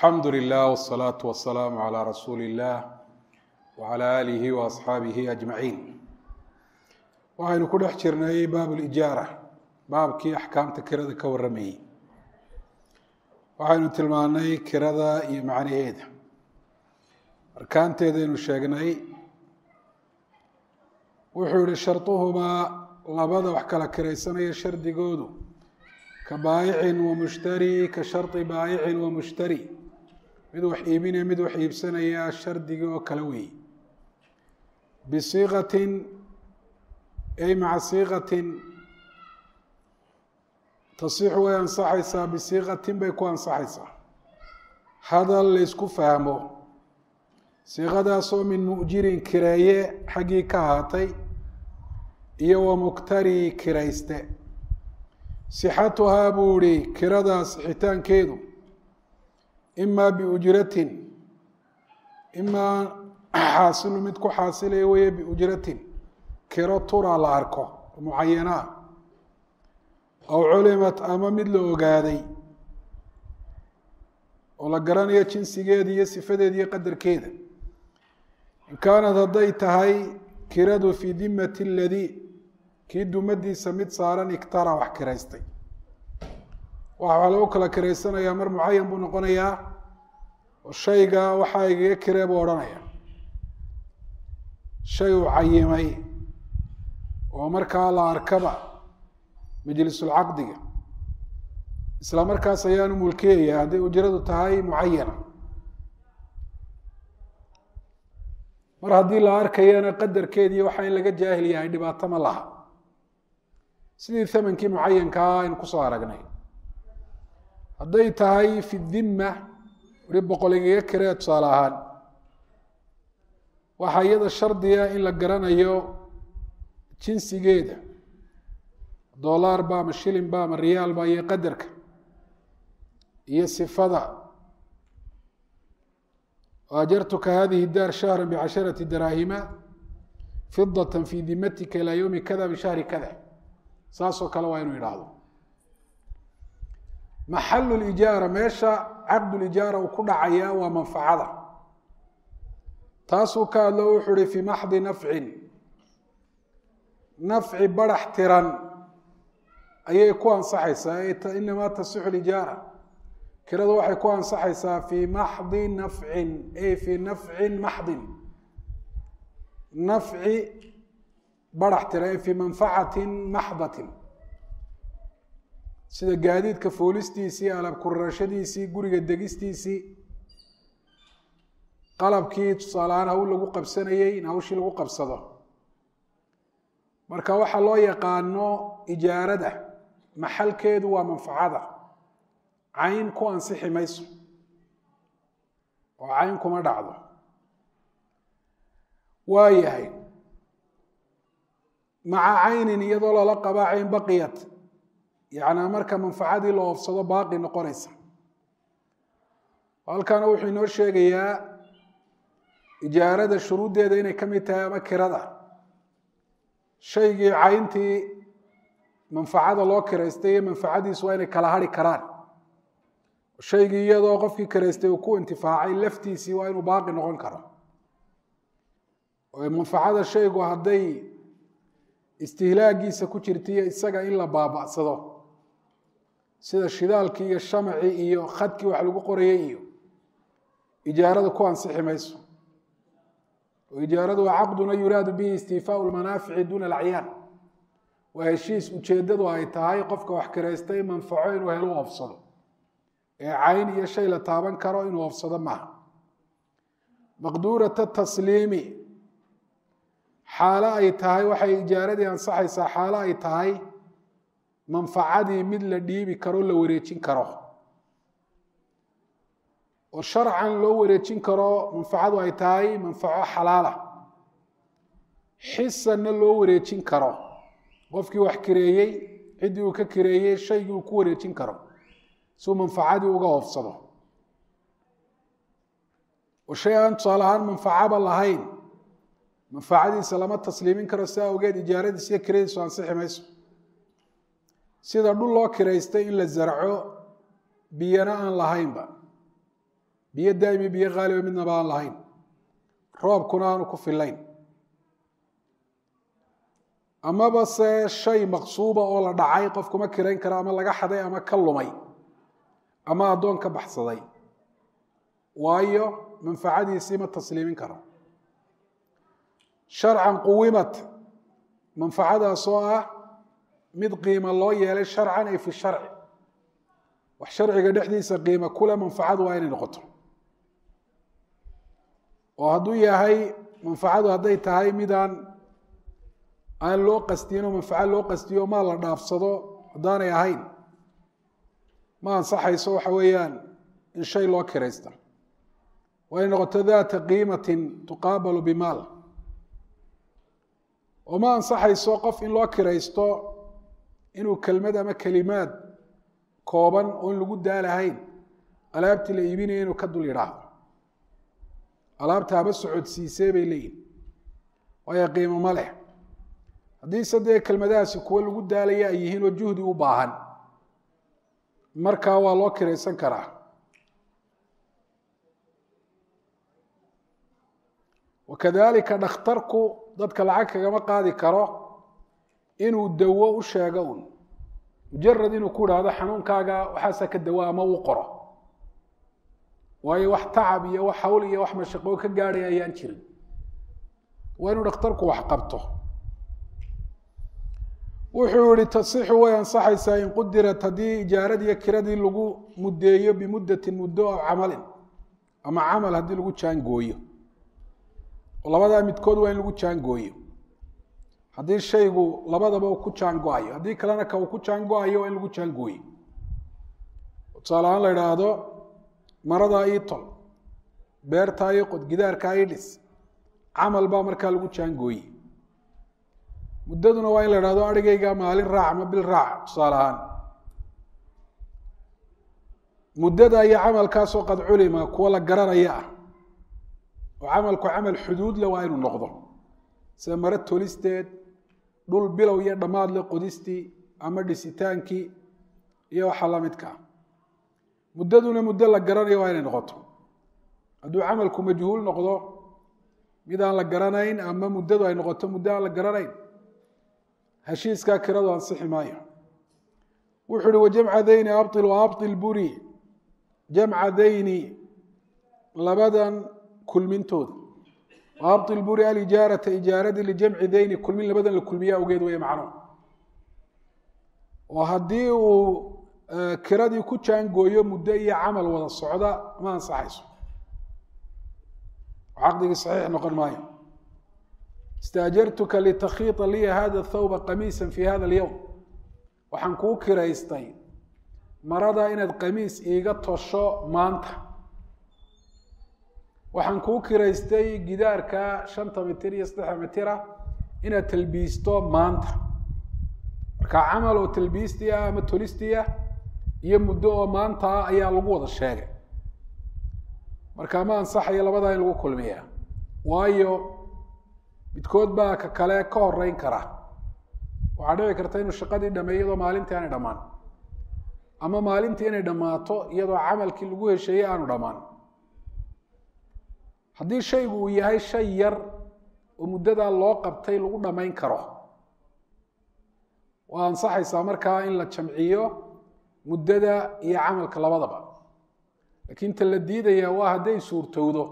alxamdu lilah wsalaatu wasalaamu calaa rasuuli illah wacala aalihi wa asxaabihi ajmaciin waxaynu ku dhex jirnay baab lijaara baabkii axkaamta kirada ka warramayey waxaynu tilmaanay kirada iyo macnaheeda arkaanteedaynu sheegnay wuxuu yihi sharduhumaa labada wax kala kiraysanaya shardigoodu ka baayicin wa mushtari ka shardi baayicin wa mushtari mid wax iibinaya mid wax iibsanaya shardigii oo kale weeye bisiiqatin ay maca siiqatin tasixu way ansaxaysaa bisiiqatin bay ku ansaxaysaa hadal laysku fahmo siiqadaasoo min mu'jirin kireeye xaggii ka ahaatay iyo wa muktari kirayste sixatuhaa buu ihi kiradaas xitaankeedu imaa biujratin imaa xaasilu mid ku xaasilaya weeye biujratin kiro tura la arko mucayanaa aw culimat ama mid la ogaaday oo la garanayo jinsigeeda iyo sifadeeda iyo qadarkeeda in kaanad hadday tahay kiradu fii dimati ladii kii dumadiisa mid saaran iktara wax kiraystay waxaa lagu kala kiraysanayaa mar mucayan buu noqonayaa oo shayga waxaa igaga kiree buu odhanaya shay uu cayimay oo markaa la arkaba majlisulcaqdiga isla markaas ayaanu mulkiyaya hadday ujradu tahay mucayana mar haddii la arkayana qadarkeedii waxaa in laga jaahil yahay dhibaato ma laha sidii thamankii mucayankaa aynu kusoo aragnay hadday tahay fi dimma weli boqol igaga kiree tusaale ahaan waxaa iyada shardiga in la garanayo jinsigeeda dolar ba ama shilin ba ama riyaal ba iyo qadarka iyo sifada ajartuka hadihi daar shahra bcasharati daraahima fidata fi dimatika ilaa ywmi kada bishahri kada saasoo kale waa inuu idhaahdo maxalu lijaara meesha caqdulijaara uu ku dhacaya waa manfacada taasuu ka hadlo wuxuu uhi fii maxdi nafcin nafci barax tiran ayay ku ansaxaysaa inamaa tasixu lijaara kiradu waxay ku ansaxaysaa fii maxdi nafcin ay fii nafcin maxdin nafci barax tiran ay fii manfacatin maxdatin sida gaadiidka foolistiisii alab kurarashadiisii guriga degistiisii qalabkii tusaalehaan hawl lagu qabsanayey in hawshii lagu qabsado marka waxaa loo yaqaano ijaarada maxalkeedu waa manfacada cayn ku ansixi mayso oo cayn kuma dhacdo waa yahay maca caynin iyadoo lala qabaa cayn baqiyat yacnaa marka manfacadii la oofsado baaqi noqonaysa halkana wuxuu inoo sheegayaa ijaarada shuruuddeeda inay ka mid tahay ama kirada shaygii cayntii manfacada loo kiraystay iyo manfacadiisu waa inay kala hari karaan shaygii iyadoo qofkii kiraystay uu ku intifaacay laftiisii waa inuu baaqi noqon karo oo manfacada shaygu hadday istihlaagiisa ku jirtaiyo isaga in la baaba'sado sida shidaalkii iyo shamacii iyo khadkii wax lagu qorayay iyo ijaarada ku ansixi mayso oo ijaaradu waa caqduna yuraadu bihi istiifaau lmanaafici duuna alacyaan waa heshiis ujeeddadu ay tahay qofka wax kiraystay manfaco inuu helo oofsado ee cayn iyo shay la taaban karo inuu oofsado maaha maqduurata tasliimi xaalo ay tahay waxay ijaaradii ansaxaysaa xaalo ay tahay manfacadii mid la dhiibi karo la wareejin karo oo sharcan loo wareejin karo manfacadu ay tahay manfaco xalaala xisanna loo wareejin karo qofkii wax kireeyey ciddii uu ka kireeyey shaygii uu ku wareejin karo siuu manfacadii uga hoofsado oo shay aan tusaale ahaan manfacaba lahayn manfacadiisa lama tasliimin karo si awgeed ijaaradiis iyo kiradiisu ansixi mayso sida dhul loo kiraystay in la zarco biyana aan lahaynba biyo daa'imi biyo haaliba midnaba aan lahayn roobkuna aanu ku filayn amaba se shay maqsuuba oo la dhacay qofkuma kirayn karo ama laga xaday ama ka lumay ama addoon ka baxsaday waayo manfacadiisii ma tasliimin karo sharcan quwimat manfacadaas oo ah mid qiimo loo yeelay sharcan ay fi sharci wax sharciga dhexdiisa qiimo kule manfacadu waa inay noqoto oo hadduu yahay manfacadu hadday tahay midaan aan loo qastin oo manfaco loo qastiyo maa la dhaafsado haddaanay ahayn ma ansaxayso waxa weeyaan in shay loo kiraysta waa inay noqoto daata qiimatin tuqaabalu bimaal oo ma ansaxayso qof in loo kiraysto inuu kelmad ama kelimaad kooban oon lagu daalahayn alaabtii la iibinaya inuu ka dul yidhaahdo alaabta haba socodsiisee bay leeyihin waayo qiimo ma leh haddiise dee kelmadahaasi kuwo lagu daalaya ay yihiin oo juhdi u baahan markaa waa loo kiraysan karaa wakadalika dhakhtarku dadka lacag kagama qaadi karo inuu dawo u sheego un mujarad inuu ku idhaahdo xanuunkaaga waxaasa ka dawa ama uu qoro waayo wax tacab iyo wax hawl iyo wax mashaqoo ka gaadhay ayaan jirin waa inuu dhakhtarku wax qabto wuxuu yihi tasixu way ansaxaysaa in qudirat haddii ijaaradii iyo kiradii lagu muddeeyo bimuddatin muddo oo camalin ama camal haddii lagu jaangooyo oo labadaa midkood waa in lagu jaangooyo haddii shaygu labadaba uu ku jaango-ayo haddii kalena ka uu ku jaango-ayo waa in lagu jaangooyo tusaale ahaan la idhaahdo maradaa ii tol beertaa ii qod gidaarkaa ii dhis camal baa markaa lagu jaangooye muddaduna waa in la idhahdo arigayga maalin raac ama bil raac tusaale ahaan muddada iyo camalkaasoo qad culima kuwa la garanaya ah oo camalku camal xuduudle waa inuu noqdo sida maro tolisteed dhul bilow iyo dhammaad le qodistii ama dhisitaankii iyo waxa la midkaa muddaduna muddo la garanayo waa inay noqoto hadduu camalku majhuul noqdo mid aan la garanayn ama muddadu ay noqoto muddo aan la garanayn heshiiskaa kiradu ansixi maayo wuxuu uhi wajamca dayni abطil waabطil buri jamca dayni labadan kulmintooda waabطil buri alijaarata ijaaradii lijamci dayni kulmin labadan la kulmiya awgeed wey macno oo haddii uu kiradii ku jaangooyo muddo iyo camal wada socda ma ansaxayso caqdigii saxiix noqon maayo istaajartuka litakhiita liya hada thawba qamiisa fi hada alyowm waxaan kuu kiraystay marada inaad qamiis iiga tosho maanta waxaan kuu kiraystay gidaarka shanta mitir iyo saddexa mitira inaad talbiisto maanta marka camal oo talbiistii ah ama tolistii ah iyo muddo oo maanta ah ayaa lagu wada sheegay marka ma ansaxayo labadaa in lagu kulmiya waayo midkood baa ka kale ka horeyn kara waxaa dhici karta inuu shaqadii dhameey iyadoo maalintii aanay dhammaan ama maalintii inay dhammaato iyadoo camalkii lagu hesheeyey aanu dhammaan haddii shaygu uu yahay shay yar oo muddadaa loo qabtay lagu dhammayn karo waa ansaxaysaa markaa in la jamciyo muddada iyo camalka labadaba laakiin ta la diidaya waa hadday suurtowdo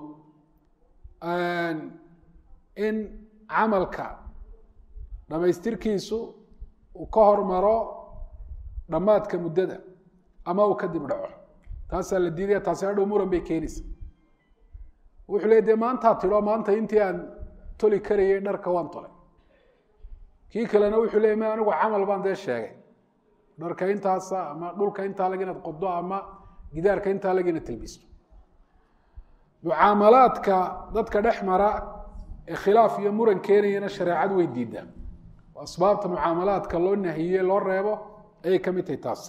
in camalka dhammaystirkiisu uu ka hormaro dhammaadka muddada ama uu kadib dhaco taasaa la diidaya taasi hadhow muran bay keenaysa wuxuu le dee maantaa tidho maanta intii aan toli karayay dharka waan tolay kii kalena wuxuu leey ma anigu camal baan dee sheegay dharka intaasa ama dhulka intaa lag inaad qodo ama gidaarka intaa lag inaad talbiisto mucaamalaadka dadka dhex mara ee khilaaf iyo muran keenayana shareecadu way diidaa oo asbaabta mucaamalaadka loo nahiye loo reebo ayay ka mid tahay taas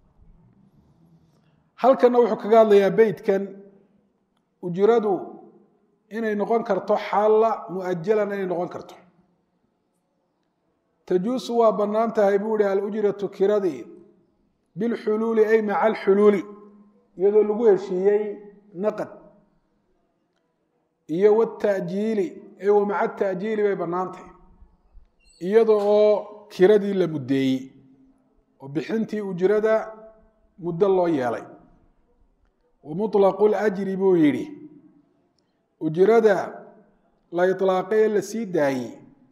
halkanna wuxuu kaga hadlayaa beytkan ujradu inay noqon karto xaalla muajalan inay noqon karto tajuusu waa bannaan tahay buu ihi alujratu kiradii bilxuluuli ay maca alxuluuli iyadoo lagu heshiiyey naqad iyo wata'jiili ee wamaca ta'jiili bay bannaantahy iyada oo kiradii la muddeeyey oo bixintii ujrada muddo loo yeelay wa muطlaqu اlajri buu yidhi ujrada la iطlaaqay ee la sii daayey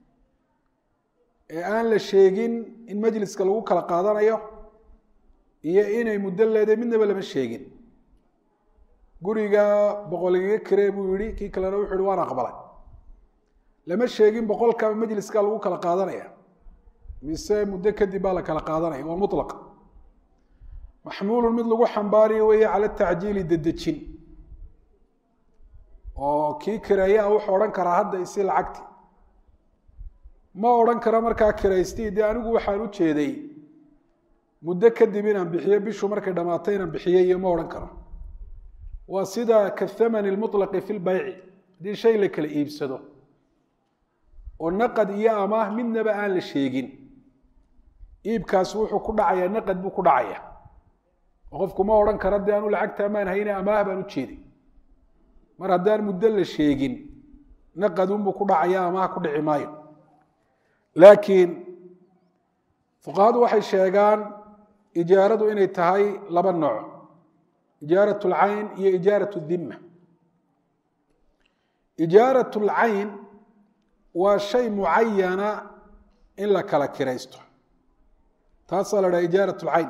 ee aan la sheegin in majliska lagu kala qaadanayo iyo inay muddo leedahay midnaba lama sheegin guriga boqoligaga kiree buu yihi kii kalena wuxu yihi waan aqbalay lama sheegin boqolkaba majliska lagu kala qaadanaya mise muddo kadib baa la kala qaadanaya waa muطlaq maxmuulu mid lagu xambaariyo weeye cala tacjiili dedejin oo kii kireeyaa wuxuu odhan karaa hadda isi lacagti ma odhan karo markaa kiraystii dee anigu waxaan u jeeday muddo kadib inaan bixiyo bishu markay dhammaatay inaan bixiyo iyo ma odhan karo waa sida kathamani lmuطlaqi fi lbayci haddii shay la kala iibsado oo naqad iyo amaah midnaba aan la sheegin iibkaasi wuxuu ku dhacayaa naqad buu ku dhacaya oo qofku ma odhan karo dee anu lacagta amaan hayne amaah baan u jeeday mar haddaan muddo la sheegin naqadunbuu ku dhacaya amaah ku dhici maayo laakiin fuqahadu waxay sheegaan ijaaradu inay tahay laba nooc ijaarat lcayn iyo ijaarat dimma ijaarat lcayn waa shay mucayana in la kala kiraysto taasaa la dhaha ijaarat lcayn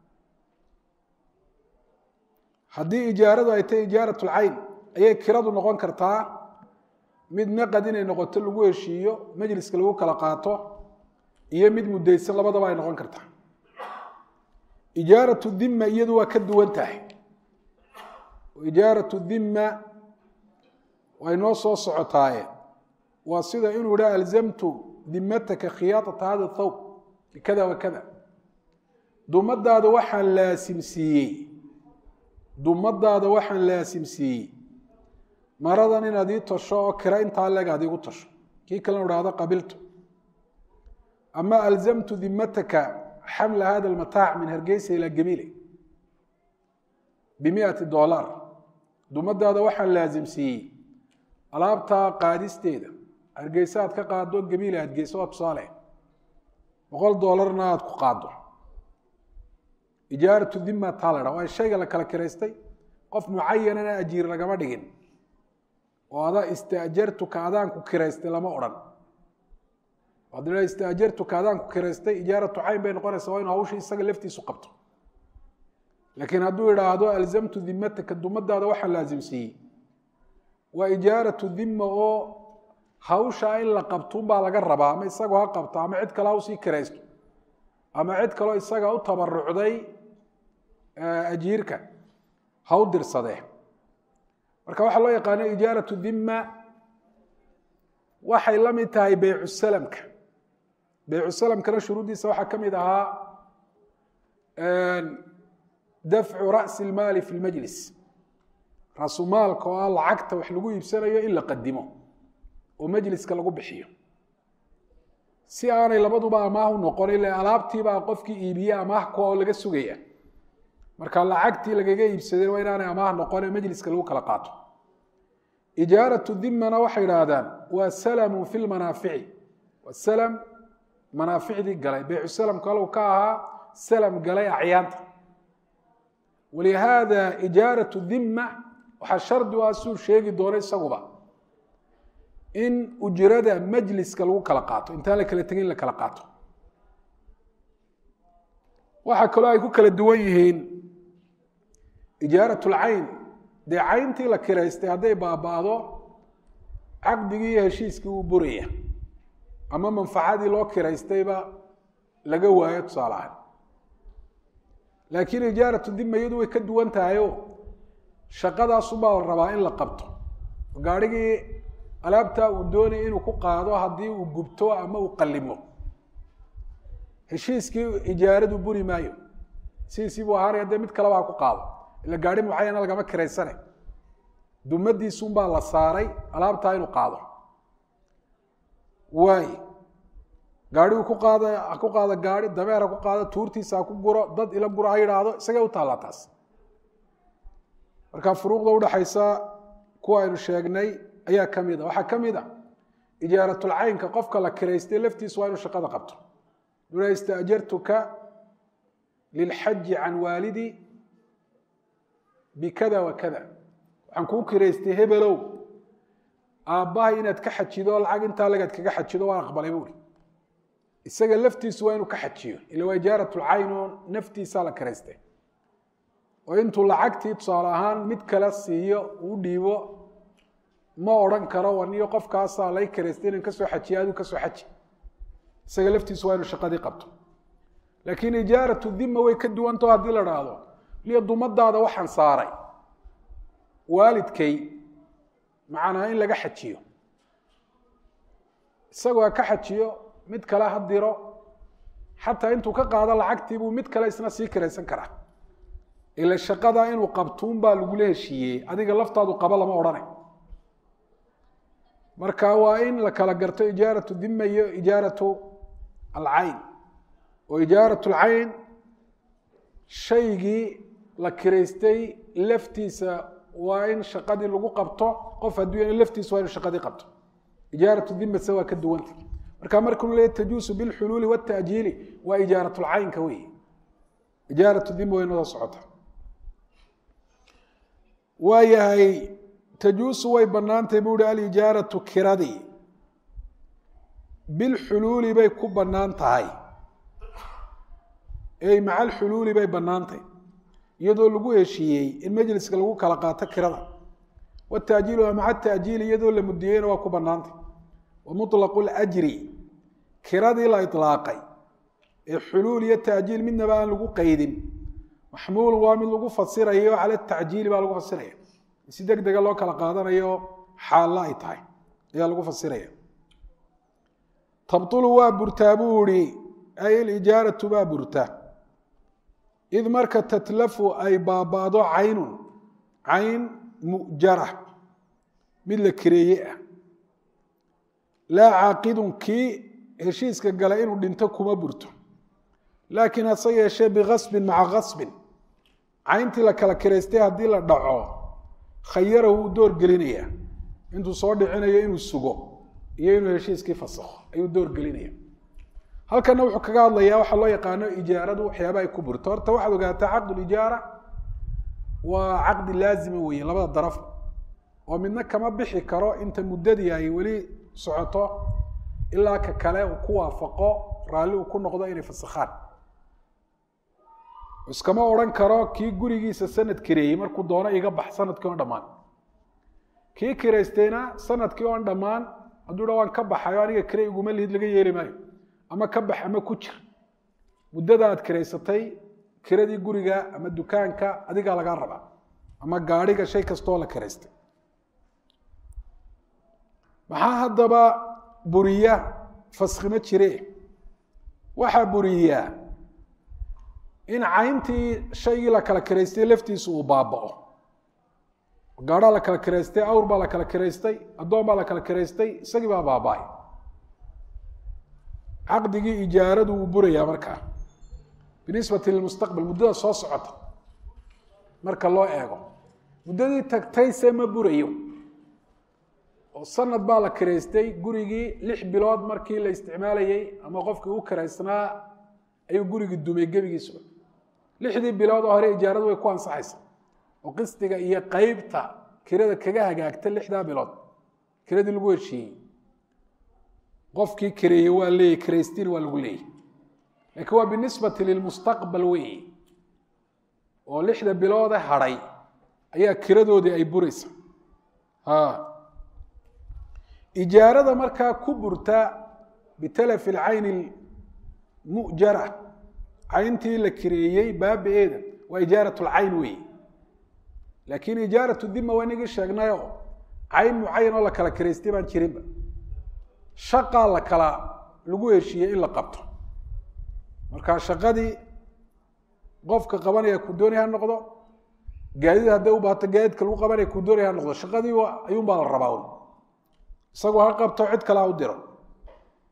haddii ijaaradu ay tahay ijaarat lcayn ayay kiradu noqon kartaa mid naqad inay noqoto lagu heshiiyo majliska lagu kala qaato iyo mid muddaysan labadaba ay noqon kartaa ijaaratu dimma iyadu waa ka duwan tahay ijaaratu dimma way noo soo socotaaye waa sida inuu idha alzamtu dimataka khiyaaطata hada thawb bikada wa kada dumadaada waxaan laasimsiiyey dumadaada waxaan laasimsiiyey maradan inaad ii tasho oo kira intaa leeg aad iigu tasho kii kalena idhaahdo qabiltu ama alzamtu dimataka xamla hada almataac min hargeysa ilaa gabiile bimiati dolar dumadaada waxaan laasimsiiyey alaabtaa qaadisteeda hargeysa aad ka qaado gabiile aad geyso waa tusaale boqol doolarna aad ku qaado ijaaratu dima taa la dha waa shayga la kala kiraystay qof mucayanana ajiir lagama dhigin oo adaa istaajartuka adaanku kiraystay lama odhan hadii istaajartuka adaanku kiraystay ijaaratu cayn bay noqonaysa waa inu hawsha isaga laftiisu qabto laakiin hadduu idhaahdo alzamtu dimataka dumadaada waxaan laasimsiiyey waa ijaaratu dima oo hawshaa in la qabtuunbaa laga rabaa ama isagoo ha qabto ama cid kale ha usii kiraysto ama cid kaleo isaga u tabarucday ajiirka ha u dirsadee marka waxaa loo yaqaano ijaaratu dima waxay la mid tahay beycu salamka beycu salamkana shuruuddiisa waxaa ka mid ahaa dafcu ra'si lmaali fi lmajlis raasumaalka oo ah lacagta wax lagu iibsanayo in la qadimo oo majliska lagu bixiyo si aanay labaduba amaah u noqon ila alaabtiibaa qofkii iibiye amaah kuwa oo laga sugaya marka lacagtii lagaga iibsadeen waa inaanay amaah noqone majliska lagu kala qaato ijaaratu dimana waxay idhaahdaan waa salamu fi lmanaafici waa salam manaaficdii galay beycu salamku halku ka ahaa salam galay acyaanta walihaada ijaaratu dima waxaa shardi u ah suu sheegi doono isaguba in ujrada majliska lagu kala qaato intaan la kala tegin in la kala qaato waxaa kaloo ay ku kala duwan yihiin ijaarat lcayn dee cayntii la kiraystay hadday baaba'do caqdigii iyo heshiiskii uu buraya ama manfacadii loo kiraystayba laga waayo tusaale ahaan laakiin ijaaratu dima iyadu way ka duwan tahayo shaqadaasubaa la rabaa in la qabto gaarhigii alaabtaa uu doonaya inuu ku qaado haddii uu gubto ama uu qallimo heshiiskii ijaaradu buri maayo sidiisii buu ahaanaya dee mid kaleba ha ku qaado ila gaari mucayana lagama kiraysane dumadiisunbaa la saaray alaabtaa inuu qaado waay gaarigu ku qaada ha ku qaado gaari dameer ha ku qaado tuurtiisa ha ku guro dad ila guro ha yidhaahdo isagay u taallaa taas marka furuuqda udhaxaysa kuwa aynu sheegnay ayaa ka mid a waxaa ka mid a ijaaratulcaynka qofka la kiraystay laftiisu waa inuu shaqada qabto dula istaajartuka lilxaji can waalidi bikada wa kada waxaan kuu kiraystay hebelow aabbahay inaad ka xajido lacag intaa lagaad kaga xajido waan aqbalay buuri isaga laftiisu waa inuu ka xajiyo ila waa ijaaratulcayn oo naftiisaa la kiraystay oo intuu lacagtii tusaale ahaan mid kale siiyo uu dhiibo ma odhan karo waniyo qofkaasaa lay kiraystay inan kasoo xajiya aduu kasoo xaji isaga laftiisu waa inuu shaqadii qabto laakiin ijaaratu dima way ka duwantaho haddii la dhaahdo liyo dumadaada waxaan saaray waalidkay macnaa in laga xajiyo isagoo ha ka xajiyo mid kale ha diro xataa intuu ka qaado lacagtii buu mid kale isna sii kiraysan karaa ila shaqada inuu qabtuun baa lagula heshiiyey adiga laftaadu qaba lama odhanay marka waa in la kala garto ijaaratu dima iyo ijaaratu alcayn oo ijaaratu alcayn shaygii la kiraystay laftiisa waa in shaqadii lagu qabto qof hadduu laftiisa waa inu shaqadii qabto ijaaratu dimase waa ka duwanta marka markuu leeya tajuusu bilxuluuli wاtaajiili waa ijaaratulcaynka wey ijaaratu dima way noo socota waa yahay tajuusu way banaantay buu hi alijaaratu kiradii bilxuluuli bay ku banaan tahay ey maca alxuluuli bay banaantay iyadoo lagu heshiiyey in majliska lagu kala qaato kirada wataajiilu waa maca taajiili iyadoo la mudiyeyna waa ku banaantay wa muطlaqu اljri kiradii la iطlaaqay ee xuluul iyo taajiil midnaba aan lagu qeydin maxmuul waa mid lagu fasirayo cala tacjiili baa lagu fasiraya si deg dega loo kala qaadanayo xaalla ay tahay ayaa lagu fasiraya tabطulu waa burtaa buu ihi ay alijaaratu baa burta id marka tatlafu ay baaba'do caynun cayn mujara mid la kireeye ah laa caaqidun kii heshiiska gala inuu dhinto kuma burto laakiin hase yeeshee bigasbin maca gasbin cayntii la kala kiraystay haddii la dhaco khayarahu uu door gelinayaa intuu soo dhicinayo inuu sugo iyo inuu heshiiskii fasakho ayuu door gelinaya halkana wuxuu kaga hadlayaa waxaa loo yaqaano ijaaradu waxyaaba ay ku burto horta waxaad ogaataa caqdulijaara waa caqdi laazima weeye labada daraf oo midna kama bixi karo inta muddadii ay weli socoto ilaa ka kale uu ku waafaqo raalli uu ku noqdo inay fasakhaan iskama odhan karo kii gurigiisa sanad kireeyey markuu doono iga bax sanadkii oon dhammaan kii kiraystayna sanadkii oon dhammaan hadduu dha waan ka baxayo aniga kire iguma lihid laga yeeli maayo ama ka bax ama ku jir muddada aad kiraysatay kiradii guriga ama dukaanka adigaa lagaa rabaa ama gaadhiga shay kastoo la kiraystay maxaa haddaba buriya faskima jire waxaa buriyaa in cayntii shaygii la kala kiraystay laftiisu uu baaba'o gaadhaa la kala kiraystay awr baa la kala kiraystay addoon baa la kala kiraystay isagii baa baaba'ay caqdigii ijaaradu wuu burayaa markaa binisbati lilmustaqbal muddada soo socota marka loo eego muddadii tagtayse ma burayo oo sanad baa la kiraystay gurigii lix bilood markii la isticmaalayey ama qofkii u kiraysnaa ayuu gurigii dumay gebigiisuba lixdii bilood oo hore ijaaradu way ku ansaxaysa oo qisdiga iyo qeybta kirada kaga hagaagta lixdaa bilood kiradii lagu heshiiyey qofkii kireeyey waa leeyay kiraystiin waa lagu leeyay laakiin waa binisbati lilmustaqbal weeye oo lixda biloode hadhay ayaa kiradoodii ay buraysa ijaarada markaa ku burta bitalafi alcayni mujara cayntii la kireeyey baabi-eeda waa ijaarat lcayn weeye laakiin ijaaratu dima waa inagii sheegnayo cayn mucayan oo la kala kiraystay baan jirinba shaqaa la kala lagu heshiiyey in la qabto marka shaqadii qofka qabanaya ku doonaya ha noqdo gaadid hadday u baato gaadidka lagu qabanaya ku doonaya ha noqdo shaqadii ayuunbaa la rabaa un isagoo ha qabto cid kale ha u diro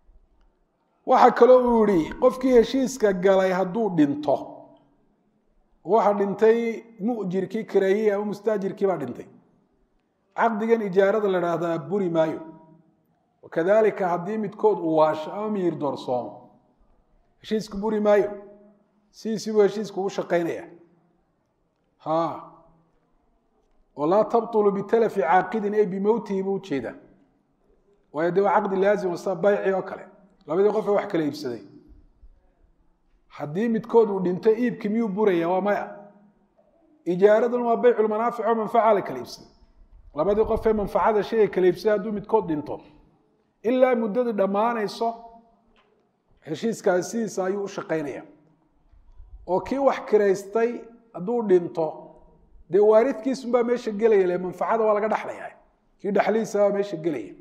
waxaa kaloo uu yihi qofkii heshiiska galay hadduu dhinto waxaa dhintay mujirkii kareeyey ama mustaajirkii baa dhintay caqdigan ijaarada la dhahdaa buri maayo wakadalika haddii midkood uu waasho ama miyir doorsoomo heshiisku buri maayo sidiisibuu heshiisku u shaqaynaya ha oo laa tabطulu bitalafi caaqidin ay bimowtihi buu ujeedaa waayo dee waa caqdi laazim sa bayci oo kale labadii qof ee wax kala iibsaday haddii midkood uu dhinto iibki miyuu buraya waa maya ijaaradan waa bayculmanaafic oo manfaca la kala iibsaday labadii qof ee manfacada shay ay kala iibsaday hadduu midkood dhinto ilaa muddadu dhammaanayso heshiiskaasi sidiisa ayuu u shaqaynaya oo kii wax kiraystay hadduu dhinto dee waaridkiisunbaa meesha gelaya le manfacada waa laga dhexlaya kii dhexlihiisa baa meesha gelaya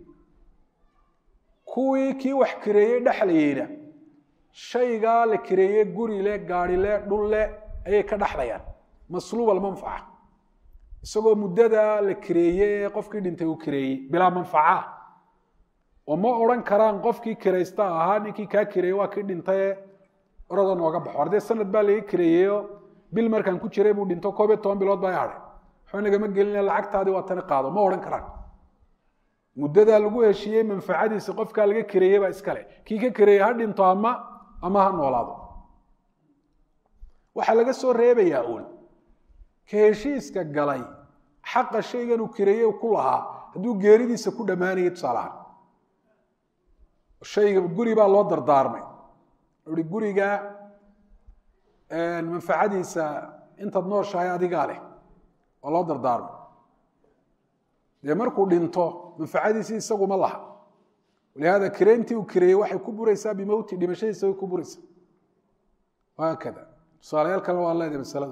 kuwii kii wax kireeyey dhexlayeyna shaygaa la kireeye guri le gaari le dhul le ayay ka dhexlayaan masluub almanfaca isagoo muddada la kireeye ee qofkii dhintay uu kireeyey bilaa manfaca oo ma odhan karaan qofkii kiraysta ahaa ninkii kaa kireeyey waa kii dhintaye orada nooga baxo ardee sanad baa laga kireeyeyo bil markaan ku jiray buu dhinto koob iyo toban bilood baa i hadhay waxba nagama gelina lacagtaadii waa tani qaado ma odhan karaan muddadaa lagu heshiiyey manfacadiisa qofkaa laga kireeyey baa iskale kii ka kireeyey ha dhinto ama ama ha noolaado waxaa laga soo reebayaa uun ka heshiiska galay xaqa shaygan uu kireeyey ku lahaa hadduu geeridiisa ku dhammaanayay tusaalahaan shayga guri baa loo dardaarmay i guriga manfacadiisa intaad nooshahay adigaa leh oo loo dardaarmay dee markuu dhinto manfacadiisi isaguma laha walihaada kireyntii uu kireeyey waxay ku buraysaa bimowti dhimashadiisa way ku buraysaa haakada tusaalayaal kale waa leedahay masalada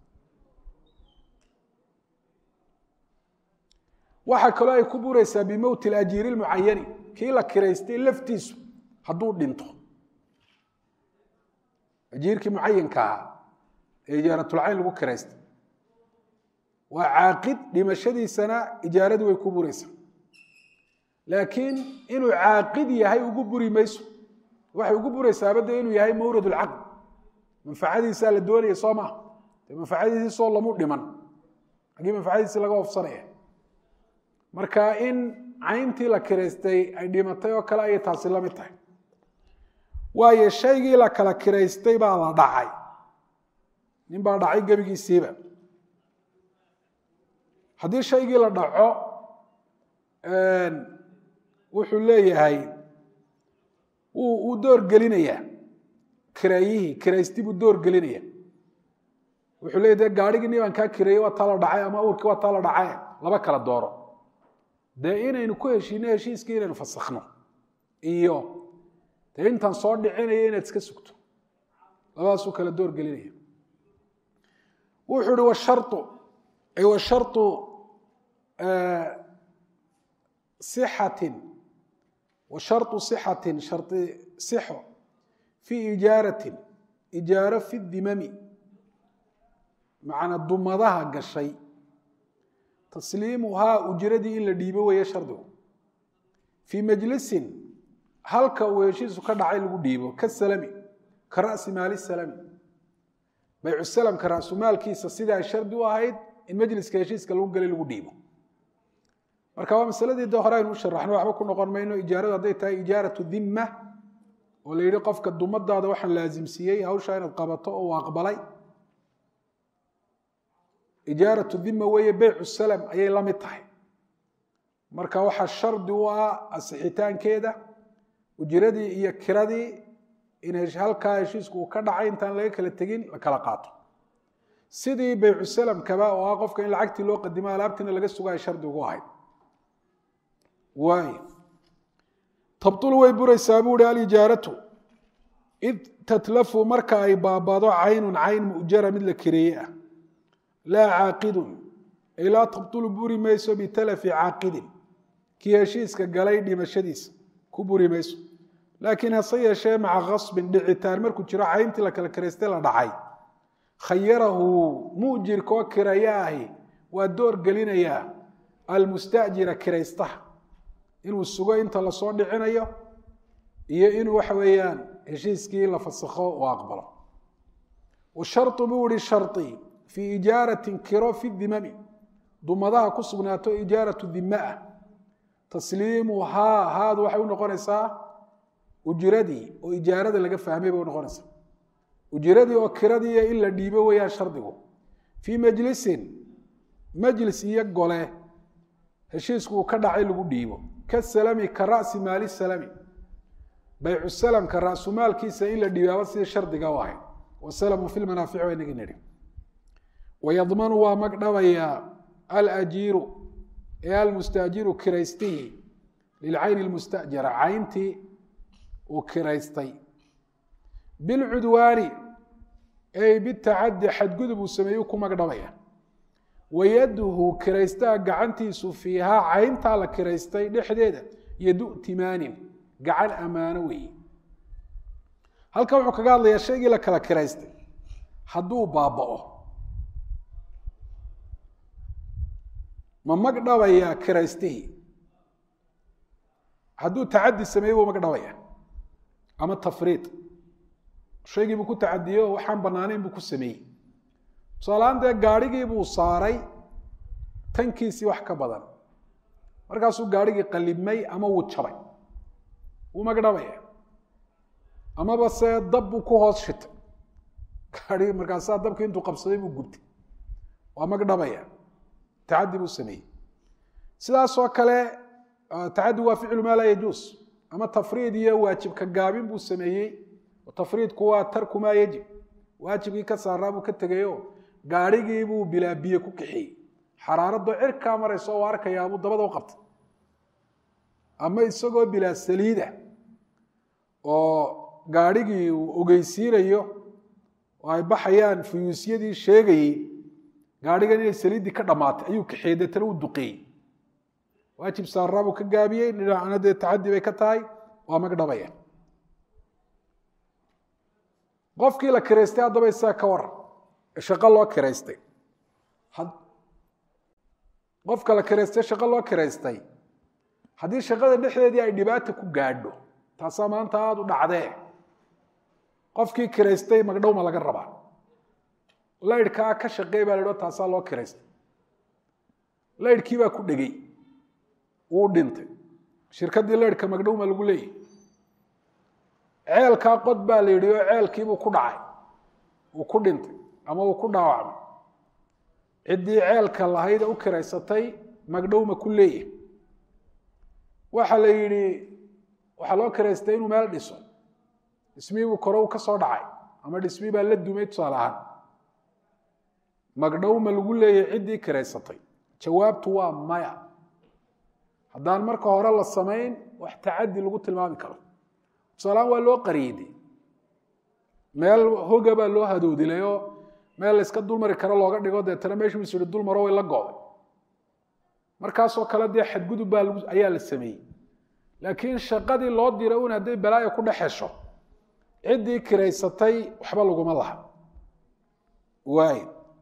waxaa kaloo ay ku buraysaa bimowti alajiiri lmucayani kii la kiraystay laftiisu hadduu dhinto ajiirkii mucayanka ahaa ee ijaaratulcayn lagu kiraystay waa caaqid dhimashadiisana ijaaradii way ku buraysaa laakiin inuu caaqid yahay ugu buri mayso waxay ugu buraysaaba de inuu yahay mawrad lcaqd manfacadiisaa la doonaya soo maa de manfacadiisii soo lamu dhiman haggii manfacadiisii laga ofsanaya marka in cayntii la kiraystay ay dhimatay oo kale ayay taasi la mid tahay waayo shaygii la kala kiraystay baa la dhacay nin baa dhacay gebigiisiiba haddii shaygii la dhaco wuxuu leeyahay wuu door gelinayaa kiraayihii kiraysti buu door gelinaya wuxuu leeyahy de gaarhigii nin baan kaa kireeyey waa taa la dhacay ama awrkii waa taa la dhacay laba kala dooro dee inaynu ku heshiino heshiiskii inaynu fasakhno iyo dee intaan soo dhicinaya inaad iska sugto labadaasuu kala door gelinaya wuxuu ihi washaru ay washaru sixatin washaru sixatin shari sixo fii ijaaratin ijaaro fi dimami macnaa dumadaha gashay tasliimuhaa ujradii in la dhiibo weeye shardigu fii majlisin halka uu heshiisu ka dhacay lagu dhiibo ka salami ka ra'si maali salami baycu salamka ra'sumaalkiisa sida ay shardi u ahayd in majliska heshiiska lagu gelay lagu dhiibo marka waa masaladii de hore aynu u sharaxno waxba ku noqon mayno ijaaradu hadday tahay ijaaratu dimma oo la yidhi qofka dumadaada waxaan laasimsiiyey hawshaa inaad qabato oo uu aqbalay ijaaratu dima weeye beycu salam ayay la mid tahay marka waxaa shardi u ah asixitaankeeda ujiradii iyo kiradii in halkaa heshiisku uu ka dhacay intaan laga kala tegin la kala qaato sidii beycu salamkaba oo ah qofka in lacagtii loo qadimo alaabtiina laga sugaay shardi ugu ahayd waay tabtulu way buraysaa buu hi alijaaratu id tatlafu marka ay baabado caynun cayn mu'jara mid la kireeye ah laa caaqidun ay laa tabtulu buri mayso bitalafi caaqidin kii heshiiska galay dhimashadiisa ku buri mayso laakiin hase yeeshee maca kasbin dhicitaan markuu jiro cayntii la kala kiraystay la dhacay khayarahu mu'jirka oo kiraya ahi waa door gelinayaa almustajira kiraystaha inuu sugo inta lasoo dhicinayo iyo inuu waxa weeyaan heshiiskii la fasakho uu aqbalo washarطu buu ihi shari fii ijaaratin kiro fi dimami dumadaha ku sugnaato ijaaratu dime ah tasliimu haa haadu waxay u noqonaysaa ujiradii oo ijaarada laga fahmay bay unoqonaysaa ujiradii oo kiradii in la dhiibo weeyaan shardigu fii majlisin majlis iyo gole heshiisku uu ka dhacay lagu dhiibo ka salami ka ra'si maali salami baycu salamka ra'sumaalkiisa in la dhiibaaba sidii shardiga u ahayd wasalamu fi lmanaafici waa inagi nidhi wayadmanu waa magdhabayaa alajiiru ee almustaajiru kiraystihi lilcayni lmustajara cayntii uu kiraystay bilcudwaani ay bitacadi xadgudub uu sameeyey ku magdhabaya wayaduhu kiraystaha gacantiisu fiihaa cayntaa la kiraystay dhexdeeda yadu timaanin gacan ammaano weeye halkan wuxuu kaga hadlayaa shaygii la kala kiraystay hadduu baaba'o ma magdhabayaa kiraystihii hadduu tacadi sameeyey buu magdhabaya ama tafriid shaygii buu ku tacadiyey oo waxaan banaanayn buu ku sameeyey tusaalahaan dee gaadhigii buu saaray tankiisii wax ka badan markaasuu gaadhigii qalibmay ama wuu jabay wuu magdhabaya amaba se dab buu ku hoos shitay gaadhigii markaasaa dabkii intuu qabsaday buu gubtay waa magdhabaya tacadi buu sameeyey sidaasoo kale tacadi waa ficlu maa laa yajuus ama tafriid iyo waajibka gaabin buu sameeyey tafriidku waa tarku maa yajib waajibkii ka saaraa buu ka tegayo gaadhigii buu bilaa biyo ku kaxiyey xaraaradoo cirkaa marayso oo arkayaa buu dabada u qabtay ama isagoo bilaa saliida oo gaadhigii uu ogeysiinayo oo ay baxayaan fuyuusyadii sheegayey gaadhigan inay saliiddii ka dhammaatay ayuu kaxiyey deetana u duqeeyey waajib saaraa buu ka gaabiyey dhinacna dee tacadi bay ka tahay waa magdhabaya qofkii la kiraystay haddaba isaga ka waran shaqo loo kiraystay qofka la kiraystay shaqo loo kiraystay haddii shaqada dhexdeedii ay dhibaata ku gaadho taasaa maanta aada u dhacdee qofkii kiraystay magdhowma laga rabaa laydhkaa ka shaqeey baa la idho taasaa loo kiraystay laydhkii baa ku dhegey wuu dhintay shirkaddii laydhka magdhowma lagu leeyahy ceelkaa qod baa la yidhi oo ceelkiibuu ku dhacay uu ku dhintay ama uu ku dhaawacmay ciddii ceelka lahayda u kiraysatay magdhowma ku leeyahay waxa la yidhi waxaa loo kiraystay inuu meel dhiso dhismihiibuu kore uu ka soo dhacay ama dhismii baa la dumay tusaale ahaan magdhowma lagu leeyahay ciddii kiraysatay jawaabtu waa maya haddaan marka hore la samayn wax tacadi lagu tilmaami karo tusaalahaan waa loo qariiday meel hoga baa loo hadoodilay oo meel layska dulmari karo looga dhigo deetana meeshuu is yihi dulmaro way la go'day markaasoo kale dee xadgudub baa lagu ayaa la sameeyey laakiin shaqadii loo diray un hadday balaayo ku dhex hesho ciddii kiraysatay waxba laguma laha waay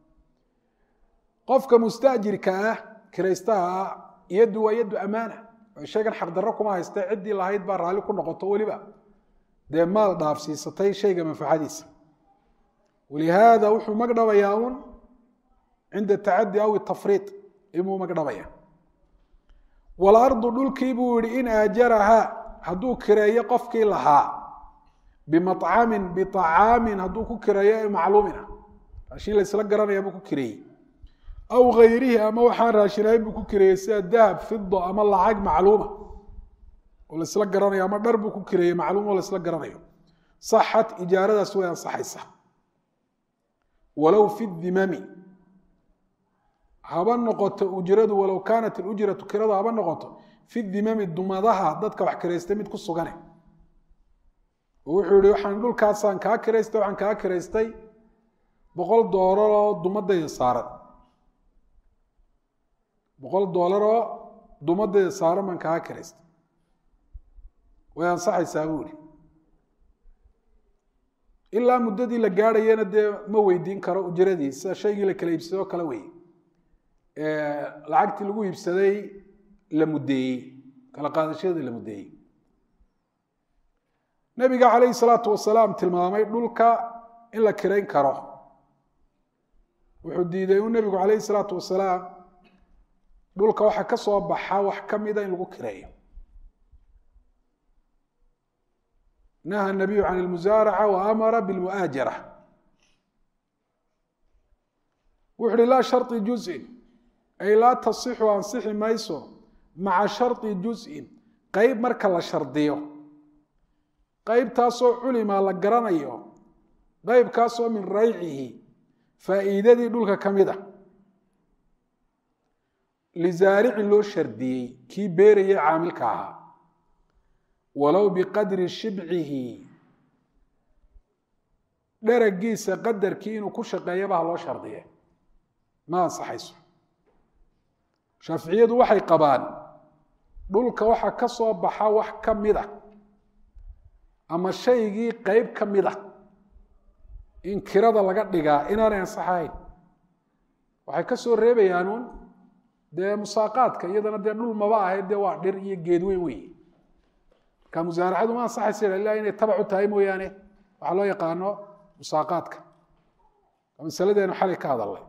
qofka mustaajirka ah kiraystaha ah yaddu waa yaddu amaana shaygan xaqdarro kuma haysta ciddii lahayd baa raalli ku noqoto weliba dee maal dhaafsiisatay shayga manfacadiisa walihaada wuxuu magdhabayaa un cinda tacadi aw tafriid imuu magdhabaya walardu dhulkii buu yihi in aajarahaa hadduu kireeyo qofkii lahaa bimacamin biacaamin hadduu ku kireeyo ee macluumina raashin la isla garanaya buu ku kireeyey aw hayrihi ama waxaan raashinahayn buu ku kireeyey sida dahab fido ama lacag macluuma oo laisla garanayo ama dhar buu ku kireeyey macluum oo laisla garanayo saxat ijaaradaas way ansaxaysaa walow fi dimami haba noqoto ujradu walow kaanat ilujratu kiradu haba noqoto fi dimami dumadaha dadka wax kiraystay mid ku sugane oo wuxuu yihi waxaan dhulkaasaan kaa kiraystay waxaan kaa kiraystay boqol doolar oo dumadayda saaran boqol doolar oo dumadayda saaran baan kaa kiraystay way ansaxaysaa buu ihi ilaa muddadii la gaadhayana dee ma weydiin karo ujradii sida shaygii la kala iibsaday oo kale wey lacagtii lagu iibsaday la muddeeyey kala qaadashadii la muddeeyey nabiga calayhi salaatu wasalaam tilmaamay dhulka in la kirayn karo wuxuu diiday uu nebigu calayhi salaatu wasalaam dhulka waxa ka soo baxa wax ka mida in lagu kireeyo naha nabiyu can ilmusaaraca wa amara bilmu'aajara wuxu uhi laa sharطi juzin ay laa tasixu ansixi mayso maca sharطi juzin qeyb marka la shardiyo qeybtaasoo culima la garanayo qeybkaasoo min raycihi faa'iidadii dhulka ka mid a lizaaricin loo shardiyey kii beeraya caamilka ahaa walow biqadri shibcihi dheragiisa qadarkii inuu ku shaqeeyaba ha loo shardiye ma ansaxayso shaaficiyadu waxay qabaan dhulka waxa ka soo baxa wax ka mid a ama shaygii qeyb ka mid a in kirada laga dhigaa inaanay ansaxahayn waxay ka soo reebayaanuun dee musaaqaadka iyadana dee dhul maba ahayd dee waa dhir iyo geed weyn wey marka musaaracadu ma ansaxaysa ilaa inay tabac u tahay mooyaane waxaa loo yaqaano musaaqaadka masaladeenu xalay ka hadalnay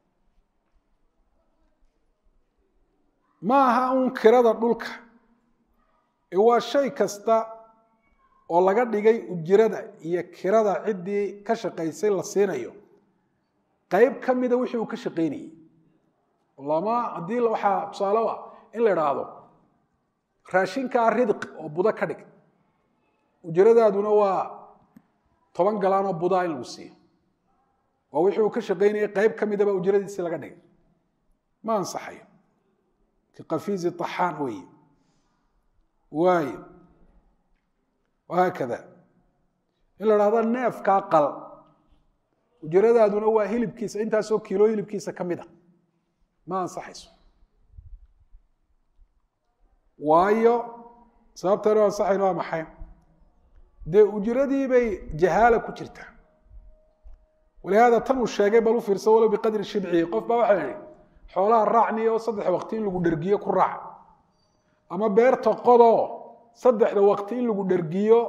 ma aha uun kirada dhulka ee waa shay kasta oo laga dhigay ujirada iyo kirada ciddii ka shaqaysay la siinayo qeyb ka mida wixii uu ka shaqaynayey lama haddii waxaa tusaale ah in la idhaahdo raashinkaa ridq oo budo ka dhig ujiradaaduna waa toban galaan oo budaa in lagu siiyo waa wixii uu ka shaqaynayay qeyb ka midaba ujiradiisii laga dhigay ma ansaxayo kafiizi axaan weeye waayo wahaakada in la dhahdo neefkaa qal ujiradaaduna waa hilibkiisa intaasoo kiilo hilibkiisa ka mid a ma ansaxayso waayo sababtanu ansaxayn waa maxay dee ujiradii bay jahaala ku jirtaa walihaada tan uu sheegay bal u fiirsa walow biqadri shibcihi qof baa waxaa yihi xoolaha raacni oo saddex waqti in lagu dhergiyo ku raac ama beerta qodoo saddexda waqti in lagu dhergiyo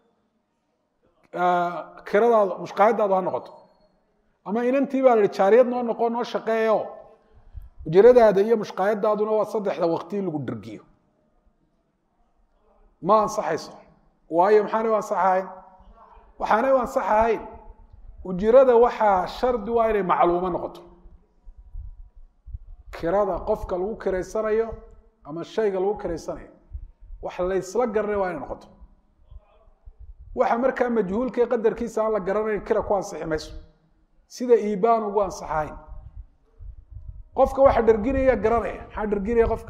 kiradaadu mushqaayadaadu ha noqoto ama inantii baa la ihi jaariyad noo noqo noo shaqeeyo ujiradaada iyo mushqaayadaaduna waa saddexda waqti in lagu dhergiyo ma ansaxayso waayo maxaanay u ansaxahayn waxaanay u ansaxahayn ujirada waxaa shardi waa inay macluumo noqoto kirada qofka lagu kiraysanayo ama shayga lagu kiraysanayo wax laysla garanay waa inay noqoto waxa markaa majhuulka ee qadarkiisa aan la garanayn kira ku ansixi mayso sida iibaan ugu ansaxahayn qofka waxa dherginaya garanaya maxaa dherginaya qofka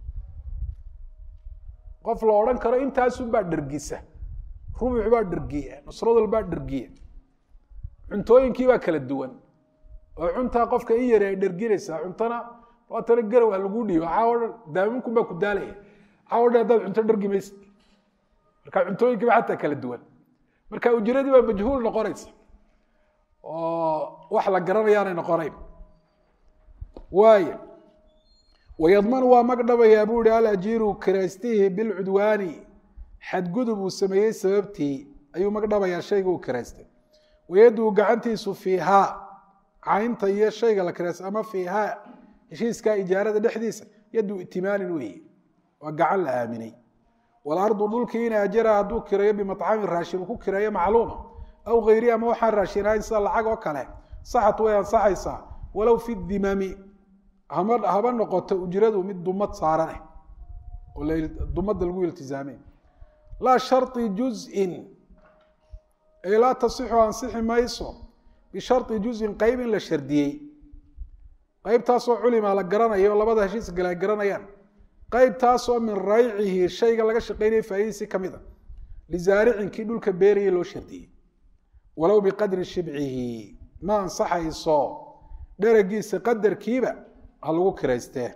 qof la odhan karo intaasun baa dhergisa rubuc baa dhergiya nusradal baa dhergiya cuntooyinkii baa kala duwan oo cuntaa qofka i yari ay dherginaysaa cuntana waatana garow ha lagu dhiibo caawo dhan daaminkun baa ku daalaya caawo dhan haddaad cunto dhergi maysid marka cuntooyinkiiba xataa kala duwan marka ujiradii baa majhuul noqonaysa oo wax la garanayaanay noqonayn waaya wayadmanu waa magdhabayaa buu ihi alajiiru kiraystihi bilcudwaani xadgudub uu sameeyey sababtii ayuu magdhabayaa shayga uu kiraystay wayaduu gacantiisu fiihaa caynta iyo shayga la kiraystay ama fiihaa heshiiskaa ijaarada dhexdiisa yadu itimaanin weeye waa gacan la aaminay walardu dhulkii in ajara hadduu kirayo bimacamin raashin uu ku kirayo macluuma aw hayri ama waxaan raashin ahayn sida lacag oo kale saxat way ansaxaysaa walow fi dimami haba noqoto ujradu mid dumad saaraneh oo dumada lagu iltizaamay laa shari juzin ay laa tasixu ansixi mayso bishari juzin qeyb in la shardiyey qeybtaasoo culima la garanayo labada heshiis gale ay garanayaan qeybtaasoo min raycihi shayga laga shaqeynaya faa'idiisi ka mid a lizaaricin kii dhulka beeraya loo shardiyey walow biqadri shibcihi ma ansaxayso dheragiisa qadarkiiba ha lagu kiraystee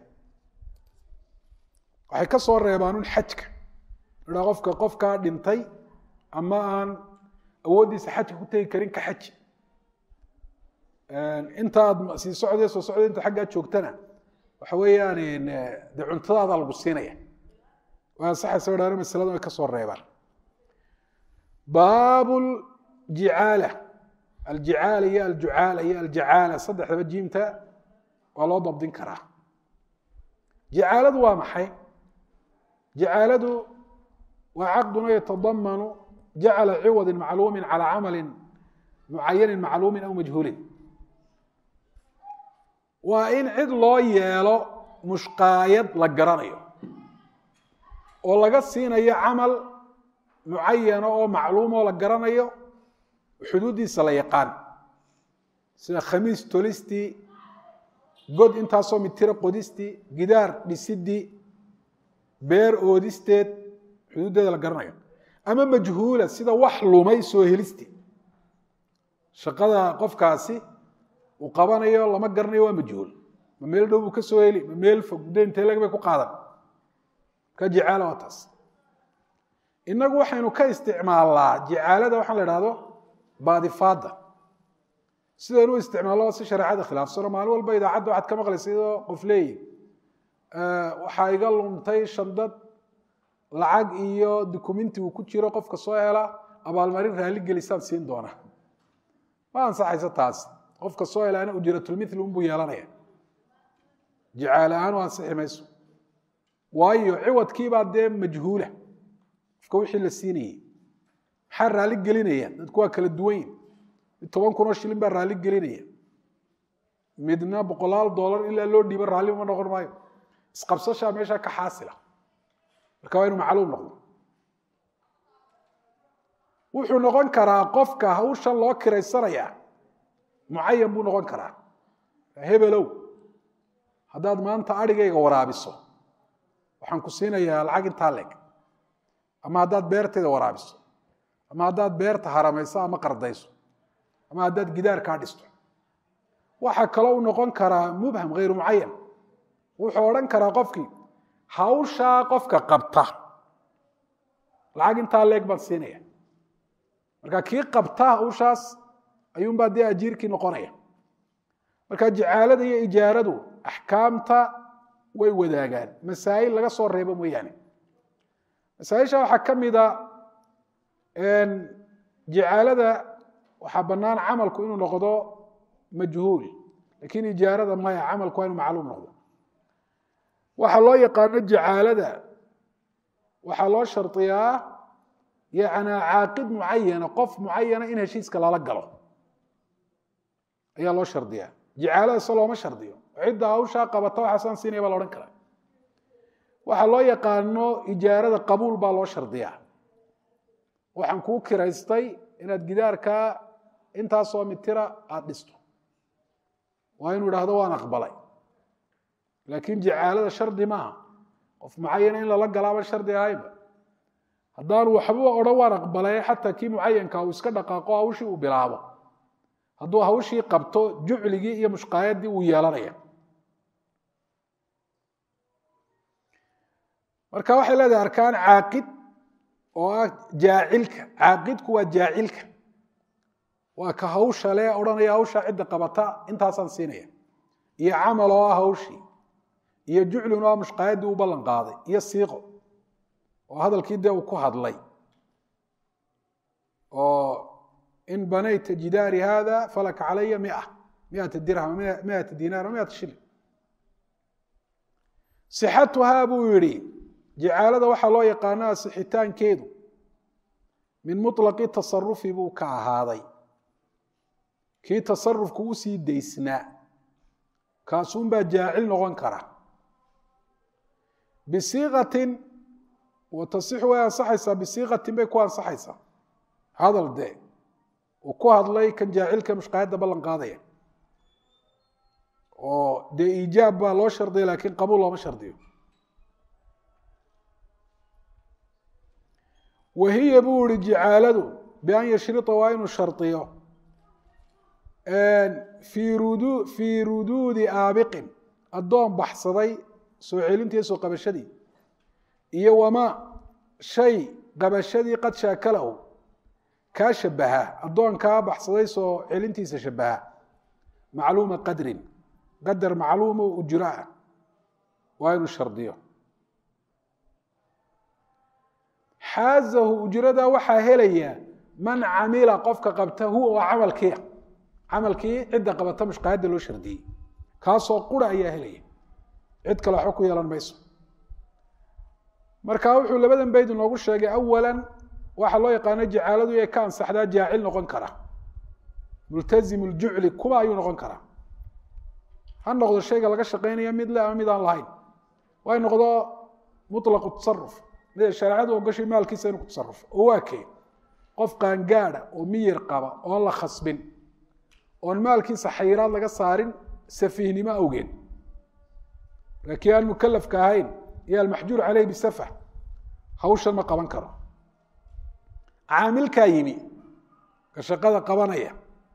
waxay ka soo reebaan un xajka idhaa qofka qofkaa dhintay ama aan awooddiisa xajka ku tegi karin ka xaji intaad sii socday soo socday inta xaggaa joogtana waxa weeyaan dee cuntadaada lagu siinaya way ansaxaysa idhaano masaladan way ka soo reebaan baab jicaala aljicaala iyo aljucaala iyo aljacaala saddexdaba jiimta waa loo dabdin karaa jacaaladu waa maxay jacaaladu waa caqduna yatadamanu jacala ciwadin macluumin calaa camalin mucayanin macluumin aw majhuulin waa in cid loo yeelo mushqaayad la garanayo oo laga siinayo camal mucayana oo macluum oo la garanayo xuduuddiisa la yaqaan sida khamiis tolistii god intaasoo mitiro qodistii gidaar dhisidii beer oodisteed xuduuddeeda la garanayo ama majhuula sida wax lumay soo helistii shaqada qofkaasi uu qabanayo lama garanayo waa majhuul ma meel dhow buu ka soo heli ma meel fog muddo intee lag bay ku qaadan ka jicaala waa taas innagu waxaynu ka isticmaalnaa jicaalada waxaan la idhahdo baadifaada sidaynu u isticmaalno si shareecada khilaafsano maalin walba idaacadda waxaad ka maqlaysa iyadoo qof leeyi waxaa iga luntay shandad lacag iyo dukumenti uu ku jiro qofka soo hela abaalmarin raalli gelisaan siin doona ma ansaxayso taas qofka soo helaana ujratulmithli unbuu yeelanaya jicaal ahaan u ansixi mayso waayo ciwadkiibaa dee majhuula qofka wixii la siinayey maxaa raalli gelinaya dadku waa kala duwan yihin mid toban kunoo shilin baa raalli gelinaya midna boqolaal dollar ilaa loo dhiibo raalli uma noqon maayo isqabsashaa meeshaa ka xaasila marka waa inu macluum noqdo wuxuu noqon karaa qofka hawshan loo kiraysanaya mucayan buu noqon karaa hebelow haddaad maanta adhigayga waraabiso waxaan ku siinayaa lacag intaa leeg ama haddaad beertayda waraabiso ama haddaad beerta haramayso ama qardayso ama haddaad gidaar kaa dhisto waxaa kaloo u noqon karaa mubham hayru mucayan wuxuu odhan karaa qofkii hawshaa qofka qabta lacag intaa leeg baan siinaya marka kii qabta hawshaas ayuunbaa dee ajiirkii noqonaya marka jicaalada iyo ijaaradu axkaamta way wadaagaan masaa'il laga soo reebo mooyaane masaaisha waxaa ka mida jicaalada waxaa bannaan camalku inuu noqdo majhuul lakiin ijaarada maya camalku waa inu macluum noqdo waxaa loo yaqaano jicaalada waxaa loo shardiyaa yana caaqid mucayana qof mucayana in heshiiska lala galo ayaa loo shardiyaa jicaalada se looma shardiyo cidda hawshaa qabata waxaasaan siinaya baa la odhan karaa waxaa loo yaqaano ijaarada qabuul baa loo shardiyaa waxaan kuu kiraystay inaad gidaarkaa intaasoo mitira aada dhisto waa inuu idhaahdo waan aqbalay laakiin jicaalada shardi maaha qof mucayana in lala galaaba shardi ahayba haddaanu waxba odhan waan aqbalay xataa kii mucayanka uu iska dhaqaaqo hawshii uu bilaabo hadduu hawshii qabto jucligii iyo mushqaayadii uu yeelanaya marka waxay leedahay arkaan caaqid oo ah jaacilka caaqidku waa jaacilka waa ka hawsha le odhanaya hawshaa cidda qabata intaasaan siinaya iyo camal oo ah hawshii iyo juclin oo ah mushqaayaddii uu ballan qaaday iyo siiqo oo hadalkii dee uu ku hadlay oo in banayta jidaari hada falaka calaya mia miata dirham miata dinaar miata shilin sixatuhaa buu yihi jicaalada waxaa loo yaqaano asixitaankeedu min muطlaqi tasarufi buu ka ahaaday kii tasarufku usii daysnaa kaasuunbaa jaacil noqon kara bisiikatin wa tasixu way ansaxaysaa bisiikatin bay ku ansaxaysaa hadal dee uu ku hadlay kan jaacilka mushqaayadda ballan qaadaya oo dee iijaab baa loo shardiya laakiin qabuul looma shardiyo wahiya buu ihi jicaaladu bian yashrita waa inuu shardiyo fii ruduudi aabiqin addoon baxsaday soo celintii soo qabashadii iyo wamaa shay qabashadii qad shaakalahu kaa shabaha addoonkaa baxsaday soo celintiisa shabaha macluuma qadrin qadar macluuma oo ujro ah waa inuu shardiyo xaazahu ujrada waxaa helaya man camila qofka qabta huwa oo camalkiia camalkii cidda qabata mushqaayadda loo shardiyey kaasoo qura ayaa helaya cid kale waxba ku yeelan mayso marka wuxuu labadan bayd inoogu sheegay awalan waxaa loo yaqaano jacaaladu inay ka ansaxdaa jaacil noqon kara multazim ljucli kuba ayuu noqon karaa ha noqdo shayga laga shaqaynaya mid le ama mid aan lahayn way noqdo mutlaqu tasaruf mid shareecadu ogashay maalkiisa inuu ku tasarufo oo waa kee qof qaangaada oo miyir qaba oon la khasbin oon maalkiisa xayiraad laga saarin safiihnimo awgeed laakiin aan mukalafka ahayn iyo almaxjuur caleyh bisafa hawshan ma qaban karo caamilkaa yimi ka shaqada qabanaya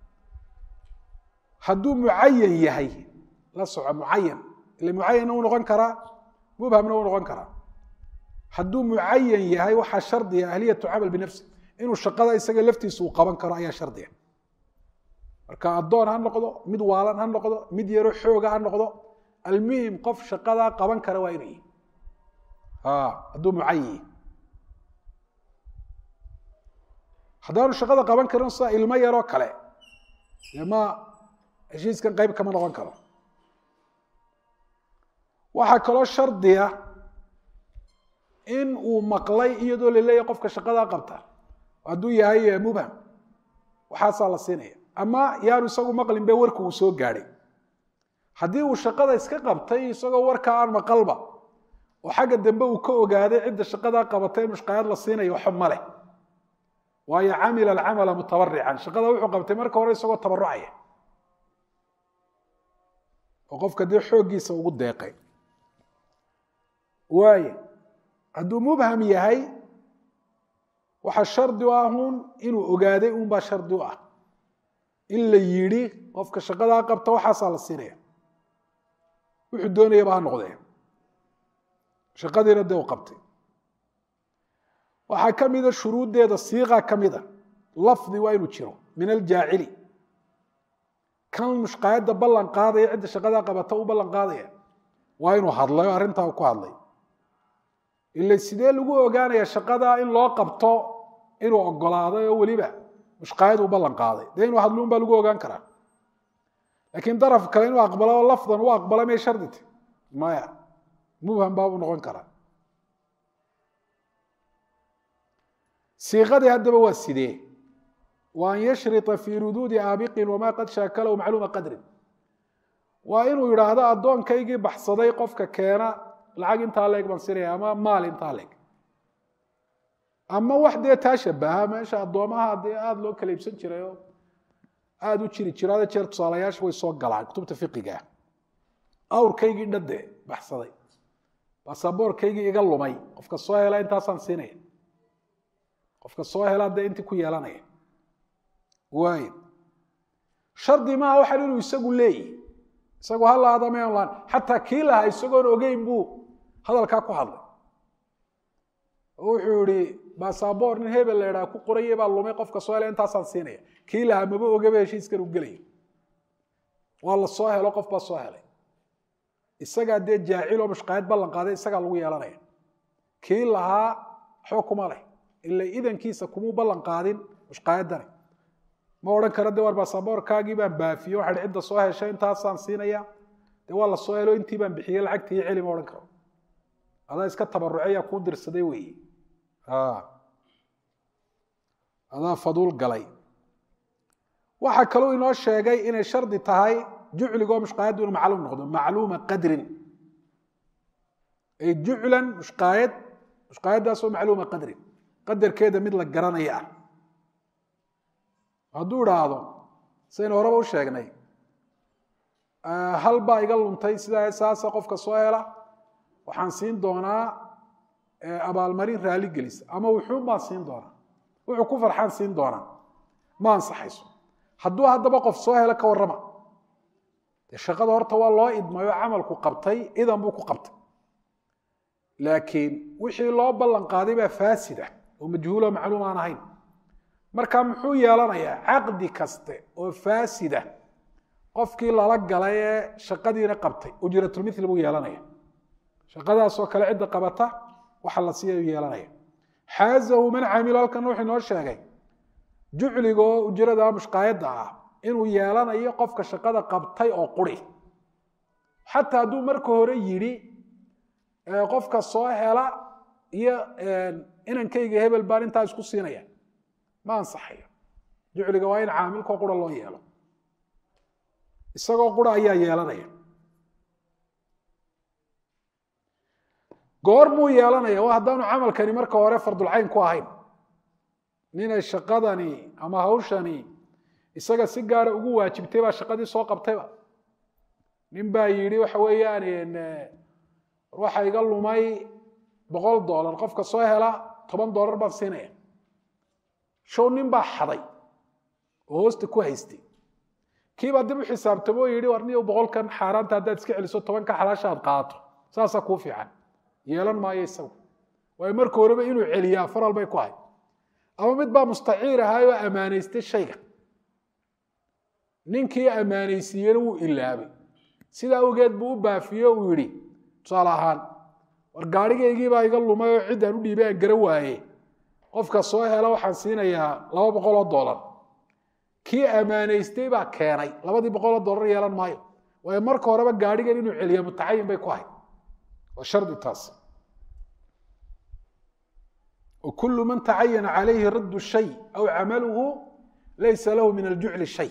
hadduu mucayan yahay la soco mucayan ile mucayanna uu noqon karaa mubhamna uu noqon karaa hadduu mucayan yahay waxaa shardiga ahliyatu camal binafsi inuu shaqada isaga laftiisa uu qaban karo ayaa shardiga marka addoon ha noqdo mid waalan ha noqdo mid yaro xooga ha noqdo almuhim qof shaqadaa qaban kara waa inuu yihi hadduu mucayan yahy haddaanu shaqada qaban karin sida ilmo yaroo kale dee ma heshiiskan qeyb kama noqon karo waxaa kaloo shardiya in uu maqlay iyadoo la leeyahy qofka shaqadaa qabta hadduu yahay mubham waxaasaa la siinaya ama yaanu isagu maqlin be warka uu soo gaadhay haddii uu shaqada iska qabtay isagoo warkaa aan maqalba oo xagga dambe uu ka ogaaday cidda shaqadaa qabatay in mushqayaad la siinayo waxba ma leh waayo camila alcamala mutabarican shaqada wuxuu qabtay marka hore isagoo tabarucaya oo qofka dee xooggiisa ugu deeqay waaye hadduu mubham yahay waxaa shardi u ahun inuu ogaaday unbaa shardi u ah in la yidhi qofka shaqadaa qabta waxaasaa la siinaya wuxuu doonayaba ha noqdee shaqadiina dee u qabtay waxaa ka mida shuruuddeeda siiqa ka mida lafdi waa inuu jiro min aljaacili kan mushqaayadda ballan qaadaya cidda shaqadaa qabata u ballan qaadaya waa inuu hadlay oo arrintaa ku hadlay ila sidee lagu ogaanaya shaqadaa in loo qabto inuu ogolaaday oo weliba mushqaayad u ballan qaaday dee inuu hadluun baa lagu ogaan karaa laakiin daraf kale inuu aqbalo oo lafdan u aqbala may shardita maya mubham baa u noqon karaa siiqadii haddaba waa sidee wa an yashrita fii ruduudi aabiqin wamaa qad shaakalahu macluuma qadrin waa inuu yidhaahdo addoonkaygii baxsaday qofka keena lacag intaa leeg baan sinaya ama maal intaa leeg ama wax dee taa shabaha meesha addoomaha dee aada loo kala iibsan jiray oo aada u jiri jiro ada jeer tusaalayaasha way soo galaan kutubta fiqiga awrkaygii dhade baxsaday basaboorkaygii iga lumay qofka soo hela intaasaan siinaya qofka soo helaa dee intii ku yeelanaya waay shardi maaha waxan inuu isagu leeyihi isagu ha laada ma laan xataa kii lahaa isagoon ogeyn buu hadalkaa ku hadlay oo wuxuu yihi basaboor nin hebel la idhaha ku qoraya baa lumay qofka soo hela intaasaan siinaya kii lahaa maba ogaba heshiiskan u gelaya waa la soo helo qof baa soo helay isagaa dee jaaciloo mushqaayad ballan qaaday isagaa lagu yeelanaya kii lahaa waxba kuma leh ila idankiisa kumuu ballan qaadin mushqaayaddani ma odhan karo de war basaboorkaagii baan baafiye waxaa cidda soo heshay intaasaan siinaya dee waa la soo helo intii baan bixiyey lacagtii celi ma odhan karo adaa iska tabaruceyaa kuu dirsaday weeye adaa faduul galay waxaa kaluu inoo sheegay inay shardi tahay jucligoo mushqaayaddu inuu macluum noqdo macluuma qadrin ay juclan mushqaayad mushqaayaddaasoo macluuma qadrin qadarkeeda mid la garanaya ah hadduu idhaahdo saynu horeba u sheegnay hal baa iga luntay sidaa saasa qofka soo hela waxaan siin doonaa abaalmarin raali gelisa ama wuxuun baan siin doonaa wuxuu ku farxaan siin doonaa ma ansaxayso hadduu haddaba qof soo helo ka warrama dee shaqada horta waa loo idmayo camalku qabtay idan buu ku qabtay laakiin wixii loo ballan qaaday baa faasida oo majhuulo macluum aan ahayn marka muxuu yeelanayaa caqdi kaste oo faasida qofkii lala galay ee shaqadiina qabtay ujratulmithli buu yeelanaya shaqadaasoo kale cidda qabata waxa la siiya yeelanaya xaazahu man camilo halkan wuxuu inoo sheegay jucligoo ujrada mushqaayadda ah inuu yeelanayo qofka shaqada qabtay oo quri xataa hadduu marka hore yidhi qofka soo hela iyo inankayga hebel baan intaa isku siinaya ma ansaxayo jucliga waa in caamilkoo qura loo yeelo isagoo qura ayaa yeelanaya goor muu yeelanaya waa haddaanu camalkani marka hore fardulcayn ku ahayn ninay shaqadani ama hawshani isaga si gaara ugu waajibtay baa shaqadii soo qabtayba nin baa yidhi waxa weeyaan waxa iga lumay boqol dollar qofka soo hela toban dollar baan siinaya show nin baa xaday oo hoosta ku haystay kiibaa dib u xisaabtamo oo yidhi war niyo boqolkan xaaraanta haddaad iska celiso tobanka xalaasha aad qaato saasaa kuu fiican yeelan maayo isagu waayo marka horeba inuu celiyaa faral bay ku ahay ama mid baa mustaciir ahaay oo ammaanaystay shayga ninkii ammaanaysiiyena wuu ilaabay sidaa awgeed buu u baafiye uu yidhi tusaale ahaan war gaarhigaygiibaa iga lumay oo ciddaan u dhiibay aan gara waaye qofka soo hela waxaan siinayaa laba boqol oo dollar kii ammaanaystay baa keenay labadii boqol oo dollar yeelan maayo waayo marka horeba gaadhigan inuu celiya mutacayin bay ku ahay waa shardi taas وكل من تعين عليه رد الشيء أو عمله ليس له من الجعل شيء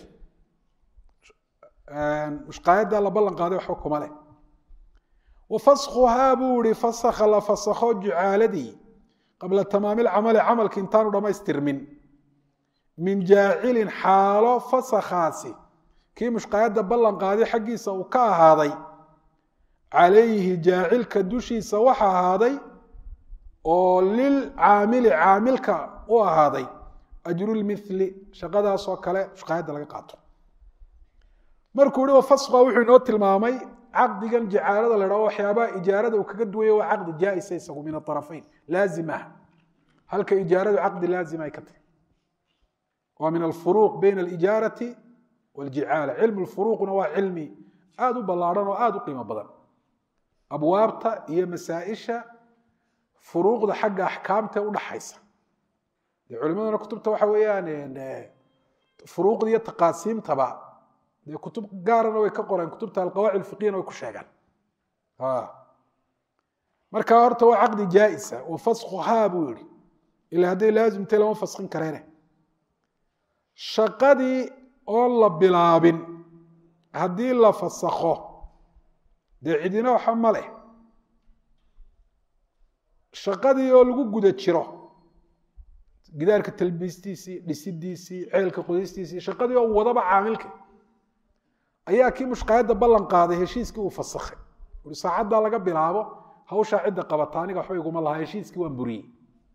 مشقايدا لا بلن قاday waxba kuma leh وفسخها بوري فسخ لا فسخو جعالدي قبل تمام العمل عمل كنتان dhamaystirmin من جاعل حاalo فسخaasi kii mushqaayada ballan qaaday xaggiisa uu ka ahaaday calayhi jaacilka dushiisa waxa ahaaday oo lilcaamili caamilka u ahaaday ajrulmithli shaqadaasoo kale mushqaayadda laga qaato markuu ihi fasqa wuxuu inoo tilmaamay caqdigan jacaalada la dhaho waxyaabaha ijaarada uu kaga duwaya waa caqdi jaa-isa isagu min aarafayn laazim ah halka ijaaradu caqdi laazim ay ka tahay waa min alfuruuq bayna alijaarati waljicaala cilmu lfuruuqna waa cilmi aada u ballaadhan oo aada u qiimo badan abwaabta iyo masaa-isha furuuqda xagga axkaamta udhaxaysa dee culimaduna kutubta waxa weeyaan furuuqda iyo taqaasiimtaba dee kutub gaarana way ka qoreen kutubta alqawaacid alfiqiyana way ku sheegaan marka horta waa caqdi jaa-isa wa faskhuhaa buu yihi ilaa hadday laazimtay lama faskin kareene shaqadii oon la bilaabin haddii la fasakho dee cidina waxa ma leh shaqadii oo lagu guda jiro gidaarka talbiistiisii dhisidiisii ceelka qodistiisii shaqadii oo wadaba caamilka ayaa kii mushqaayadda ballan qaaday heshiiskii uu fasakhay ui saacaddaa laga bilaabo hawshaa cidda qabata aniga waxba iguma lahaa heshiiskii waan buriyey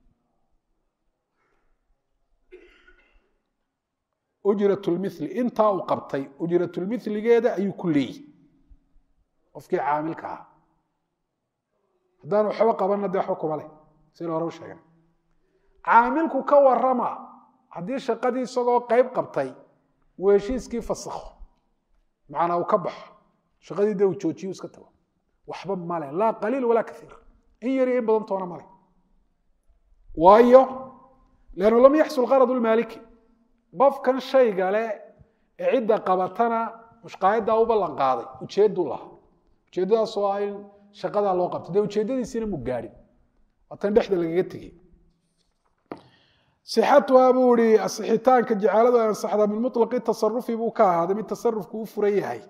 ujratulmithli intaa uu qabtay ujratulmithligeeda ayuu ku leeyihi qofkii caamilka ahaa haddaan waxba qabanna dee waxba kuma leh sida hore u sheegan caamilku ka warama haddii shaqadii isagoo qeyb qabtay uu heshiiskii fasakho macnaa uu ka baxo shaqadii dee uu joojiyo iska tago waxba male laa qaliil walaa kaiir in yari in badan toona male waayo lannu lam yaxsul qarad lmaaliki qofkan shayga le ee cidda qabatana mushqaayaddaa u ballan qaaday ujeedduu lahaa ujeeddadaasoo ah in shaqadaa loo qabto dee ujeeddadiisiina mu gaadhin waatan dhexda lagaga tegey sixatuhaa buu ihi asixitaanka jacaaladu ay ansaxdaa min muطlaqi tasarufi buu ka ahaaday mid tasarufku u furan yahay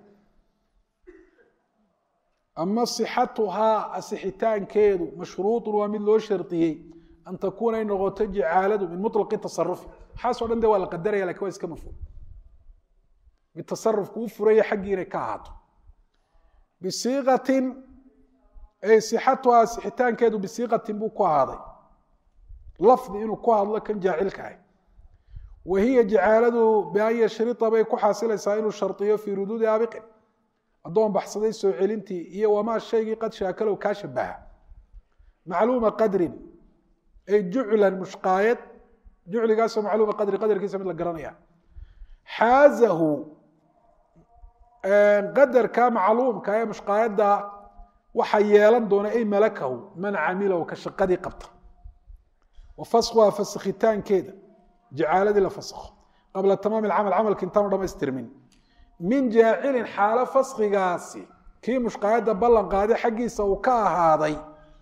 ama sixatuhaa asixitaankeedu mashruuطun waa mid loo shardiyey an takuuna ay noqoto jacaaladu min muطlaqi tasarufi waxaasoo dhan de waa la qadaraya lakin waa iska mafhuum mid tasarufku u furanya xaggii inay ka ahaato bisiiqatin ay sixatuhaa sixitaankeedu bisiiqatin buu ku ahaaday lafdi inuu ku hadlo kan jaacilka ah wa hiya jacaaladu bian yashria bay ku xaasilaysaa inuu shardiyo fii ruduudi aabiqin addoon baxsaday soo celintii iyo wamaa shaygii qad shaakalow kaa shabaha macluuma qadrin ay juclan mushqaayad jucligaasoo macluuma qadri qadarkiisa mid la garanaya xaazahu qadarka macluumka ee mushqaayadda waxa yeelan doona ay malakahu man camilahu ka shaqadii qabta wa faskhuhaa fasakhitaankeeda jacaaladii la fasakho qabla tamaam alcamal camalka intaanu dhamaystirmin min jaacilin xaalo faskigaasi kii mushqaayadda ballan qaaday xaggiisa uu ka ahaaday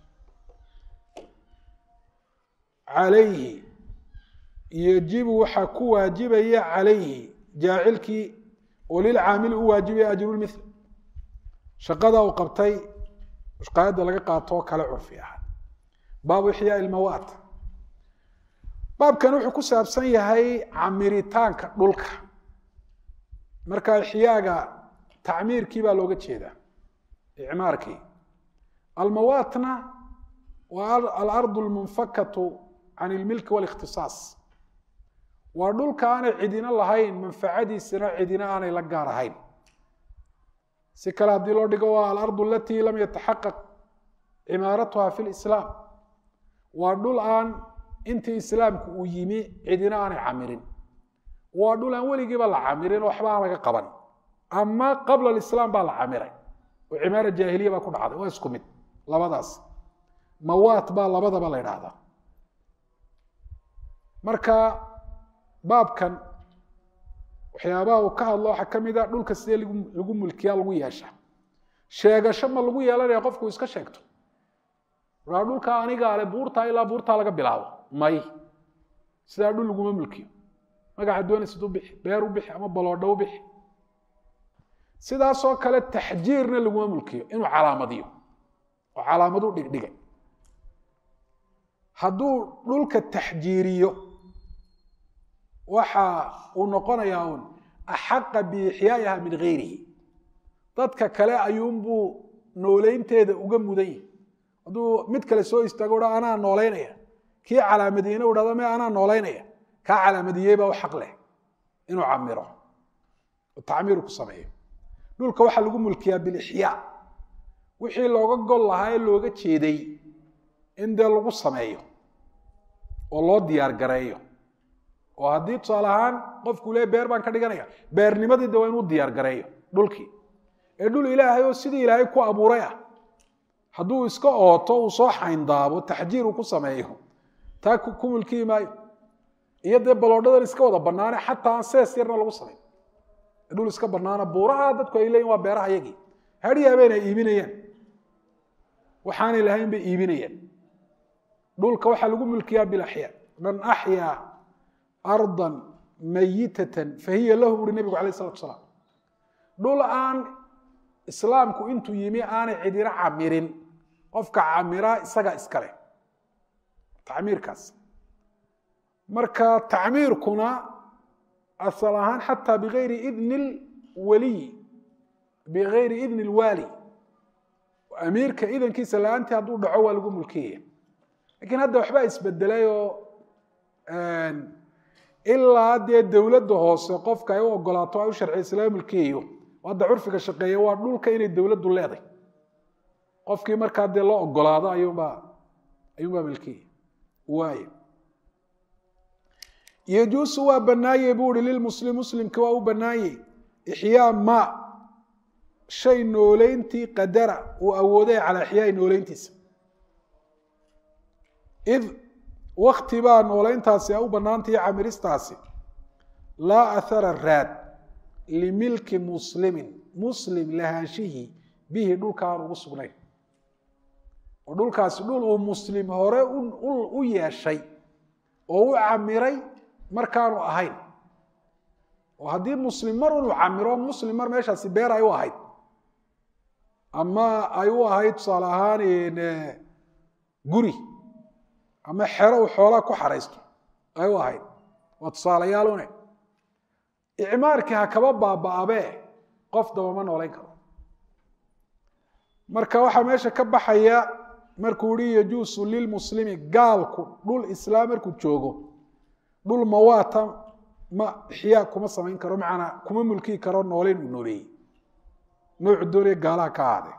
calayhi yajibu waxaa ku waajibaya calayhi jaacilkii oo lilcaamili u waajibaya ajrulmithl shaqada uu qabtay mushqaayadda laga qaatoo kale curfi ah baabu ixyaa ilmawaat baabkan wuxuu ku saabsan yahay camiritaanka dhulka marka ixyaaga tacmiirkii baa looga jeedaa icmaarkii almawaatna waa alardu lmunfakatu can ilmilki walikhtisaas waa dhulka aanay cidina lahayn manfacadiisina cidina aanay la gaar ahayn si kale haddii loo dhigo waa alardu alatii lam yataxaqaq cimaaratuha fi lislaam waa dhul aan intii islaamku uu yimi cidina aanay camirin waa dhul aan weligiiba la camirin oo waxba aan laga qaban ama qabla alislaam baa la camiray oo cimaara jaahiliya baa ku dhacday waa isku mid labadaas mawaat baa labadaba la idhaahdaa marka baabkan waxyaabaha uu ka hadlo waxaa ka mid a dhulka sidee lagu lagu mulkiyaa lagu yeesha sheegasho ma lagu yeelanaya qofku iska sheegto aa dhulka aniga ale buurtaa ilaa buurtaa laga bilaabo may sidaa dhul laguma mulkiyo magaca doonaysid u bixi beer u bixi ama baloodho u bixi sidaasoo kale taxjiirna laguma mulkiyo inuu calaamadiyo oo calaamadu dhigdhigay hadduu dhulka taxjiiriyo waxa uu noqonayaa un axaqa biixyaa'iha min gayrihi dadka kale ayuunbuu nooleynteeda uga mudan yahi hadduu mid kale soo istaago ha anaa noolaynaya kii calaamadiyeyna u hahdo me anaa noolaynaya kaa calaamadiyey baa u xaq leh inuu camiro oo tacmiiru ku sameeyo dhulka waxaa lagu mulkiyaa bilixyaa wixii looga gol lahaa ee looga jeeday in dee lagu sameeyo oo loo diyaar gareeyo oo haddii tusaale ahaan qofku le beer baan ka dhiganaya beernimadii de waa inuu diyaar gareeyo dhulkii ee dhul ilaahay oo sidii ilaahay ku abuuray ah hadduu iska ooto uu soo xayndaabo taxjiir uu ku sameeyo taa ku mulkiyi maayo iyo dee baloodhadan iska wada banaane xataa aan sees yarna lagu samayn dhul iska banaana buuraha dadku ay leeyiin waa beeraha yagii hadhi habeen ay iibinayaan waxaanay lahayn bay iibinayaan dhulka waxaa lagu mulkiyaa bilaxyaa man axyaa ardan mayitatan fahiya lahu buuri nebigu alayh isalatu salaam dhul aan islaamku intuu yimi aanay cidina camirin qofka camira isaga iskale tacmiirkaas marka tacmiirkuna asal ahaan xataa bigayri idni waliy bigayri idni lwaali amiirka idankiisa la-aantii hadduu dhaco waa lagu mulkiyaya lakiin hadda waxbaa isbedelay oo ilaa dee dowladda hoose qofka ay u ogolaato ay u sharciyaysa laga mulkiyayo hadda curfiga shaqeeya waa dhulka inay dowladdu leeday qofkii markaa dee loo ogolaado ayuunbaa ayuunbaa milkiyaya waay yajuusu waa banaanye buu uhi lilmuslim muslimki waa u banaanye ixyaa ma shay nooleyntii qadara uu awooday calaa ixyaai nooleyntiisa id wakti baa nooleyntaasi a u banaantahi camiristaasi laa athara raad limilki muslimin muslim lahaanshihii bihi dhulka aan ugu sugnayn oo dhulkaasi dhul uu muslim hore u yeeshay oo u camiray markaanu ahayn oo haddii muslim mar unu camiro muslim mar meeshaasi beer ay u ahayd ama ay u ahayd tusaale ahaan guri ama xero uu xoolaa ku xaraysto ay u ahayd waa tusaalayaalune icmaarkii ha kaba baaba-abee qof dabama noolayn karo marka waxaa meesha ka baxaya markuu yihi yajuusu lilmuslimi gaalku dhul islaam markuu joogo dhul mawaata ma ixyaa kuma samayn karo macanaa kuma mulkii karo nooleyn uu nooleeyey noocu doonaya gaalaha ka ahaade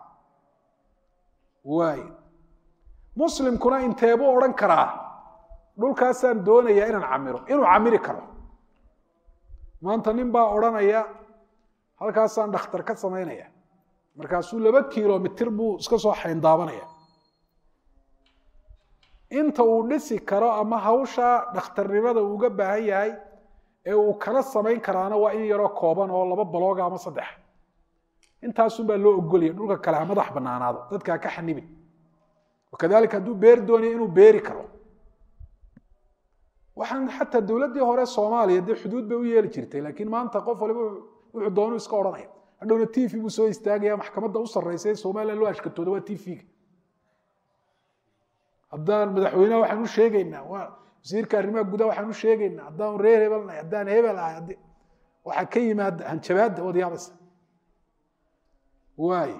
waay muslimkuna inteebuu odhan karaa dhulkaasaan doonayaa inaan camiro inuu camiri karo maanta nin baa odhanaya halkaasaan dhakhtar ka samaynaya markaasuu laba kilomitir buu iska soo xayndaabanaya inta uu dhisi karo ama hawsha dhakhtarnimada uu uga baahan yahay ee uu kala samayn karaana waa in yaroo kooban oo laba balooga ama saddex intaasunbaa loo ogolaya dhulka kale ha madax banaanaado dadka ha ka xanibin wakadalika hadduu beer doonayo inuu beeri karo waxaan xataa dowladdii hore soomaaliya dee xuduud bay u yeeli jirtay laakiin maanta qof waliba wuxuu doonu iska odhanaya hadhowna t v buu soo istaagaya maxkamadda u sarreysa ee somalilan loo ashkatooda waa t v-ga haddaan madaxweyneha waxaan u sheegaynaa waa wasiirka arrimaha gudaha waxaan u sheegaynaa haddaan reer hebel nahay haddaan hebel ahay haddii waxaa ka yimaada hanjabaadda waad yaabaysa waay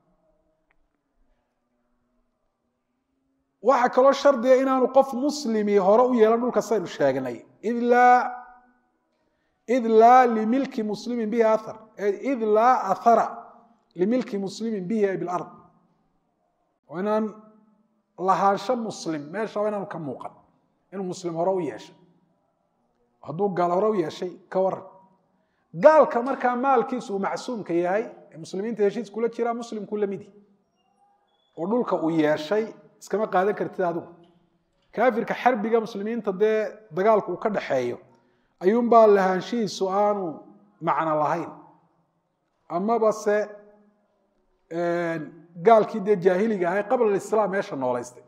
waxaa kaloo shardiga inaanu qof muslimi hore u yeelan dhulka saynu sheegnay id laa id laa limilki muslimin bihi athar id laa athara limilki muslimin bihi ay bilard oo inaan lahaansho muslim meeshaba inaanu ka muuqan inuu muslim hore u yeeshay hadduu gaal hore u yeeshay ka waran gaalka markaa maalkiisu uu macsuumka yahay ee muslimiinta heshiis kula jiraa muslimku lamidi oo dhulka uu yeeshay iskama qaadan kartid adigu kaafirka xarbiga muslimiinta dee dagaalku uu ka dhaxeeyo ayuunbaa lahaanshihiisu aanu macno lahayn amaba se gaalkii dee jaahiliga ahay qabla alislaam meesha noolaystay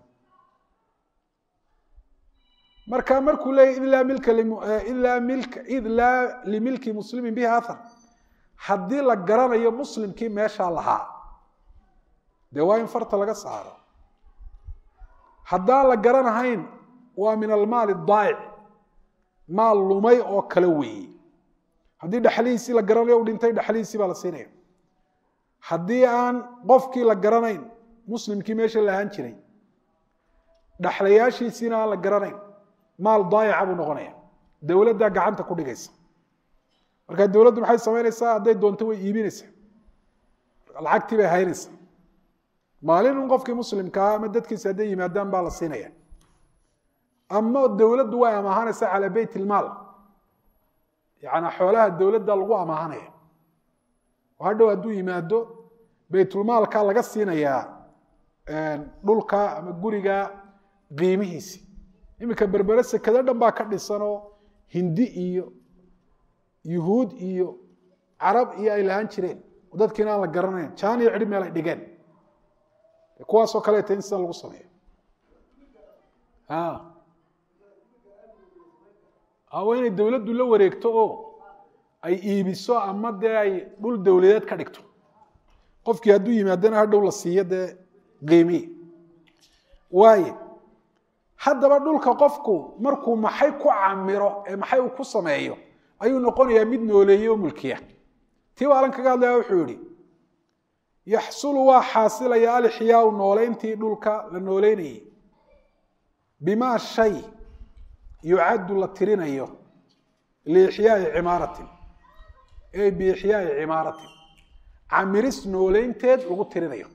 marka markuu leeyahy id laa milka id laa milka id laa limilki muslimin bihi athar haddii la garanayo muslimkii meeshaa lahaa dee waa in farta laga saaro haddaan la garanahayn waa min almaali daa'ic maal lumay oo kale weeye haddii dhexlihiisii la garanayo u dhintay dhexlihiisii baa la siinaya haddii aan qofkii la garanayn muslimkii meesha lahaan jiray dhexlayaashiisiina aan la garanayn maal daayaca buu noqonaya dowladdaa gacanta ku dhigaysa marka dowladdu maxay samaynaysaa hadday doonto way iibinaysaa lacagtii bay haynaysaa maalin un qofkii muslimkaa ama dadkiisa hadday yimaadaan baa la siinaya ama dowladdu way amaahanaysaa calaa beyt ilmaal yaani xoolaha dowladda lagu amaahanaya oo hadhow hadduu yimaado beytulmaalka laga siinayaa dhulka ama guriga qiimihiisi iminka berbere sekado dhan baa ka dhisanoo hindi iyo yuhuud iyo carab iyo ay lahaan jireen oo dadkiina aan la garanayn jaan iyo cidhi meel ay dhigeen kuwaasoo kaleeta in sida lagu sameeyo waa inay dowladdu la wareegto oo ay iibiso ama dee ay dhul dowladeed ka dhigto qofkii hadduu yimaadana hadhow la siiyo dee qiimihi waaye haddaba dhulka qofku markuu maxay ku camiro ee maxay uu ku sameeyo ayuu noqonayaa mid nooleeye oo mulkiya tii waalan kaga hadlaya wuxuu yihi yaxsulu waa xaasilaya alixyaau nooleyntii dhulka la nooleynayay bimaa shay yucaddu la tirinayo liixyaai cimaaratin ey biixyaai cimaaratin camiris nooleynteed lagu tirinayo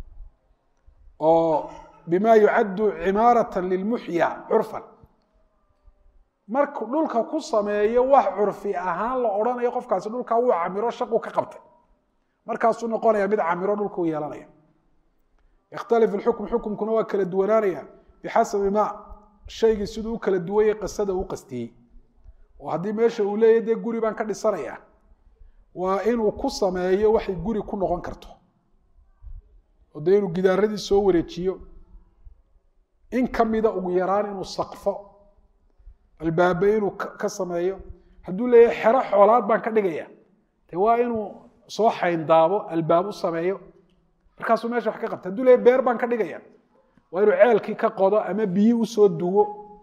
oo bima yucaddu cimaaratan lilmuxya curfan markuu dhulka ku sameeyo wax curfi ahaan la odhanayo qofkaasi dhulkaa wuu camiro shaqu ka qabtay markaasuu noqonaya mid camiro dhulka u yeelanaya yakhtalif ilxukm xukumkuna waa kala duwanaanaya bixasabi ma shaygii siduu u kala duwayay qasada u qastiyey oo haddii meesha uu leeyahy dee guri baan ka dhisanaya waa inuu ku sameeyo waxay guri ku noqon karto oo dee inuu gidaaradii soo wareejiyo in ka mida ugu yaraan inuu saqfo albaabe inuu ka sameeyo hadduu leeyahay xero xoolaad baan ka dhigaya de waa inuu soo xayndaabo albaab u sameeyo markaasuu meesha wax ka qabta haduu leeyahy beer baan ka dhigaya waa inuu ceelkii ka qodo ama biyi usoo duwo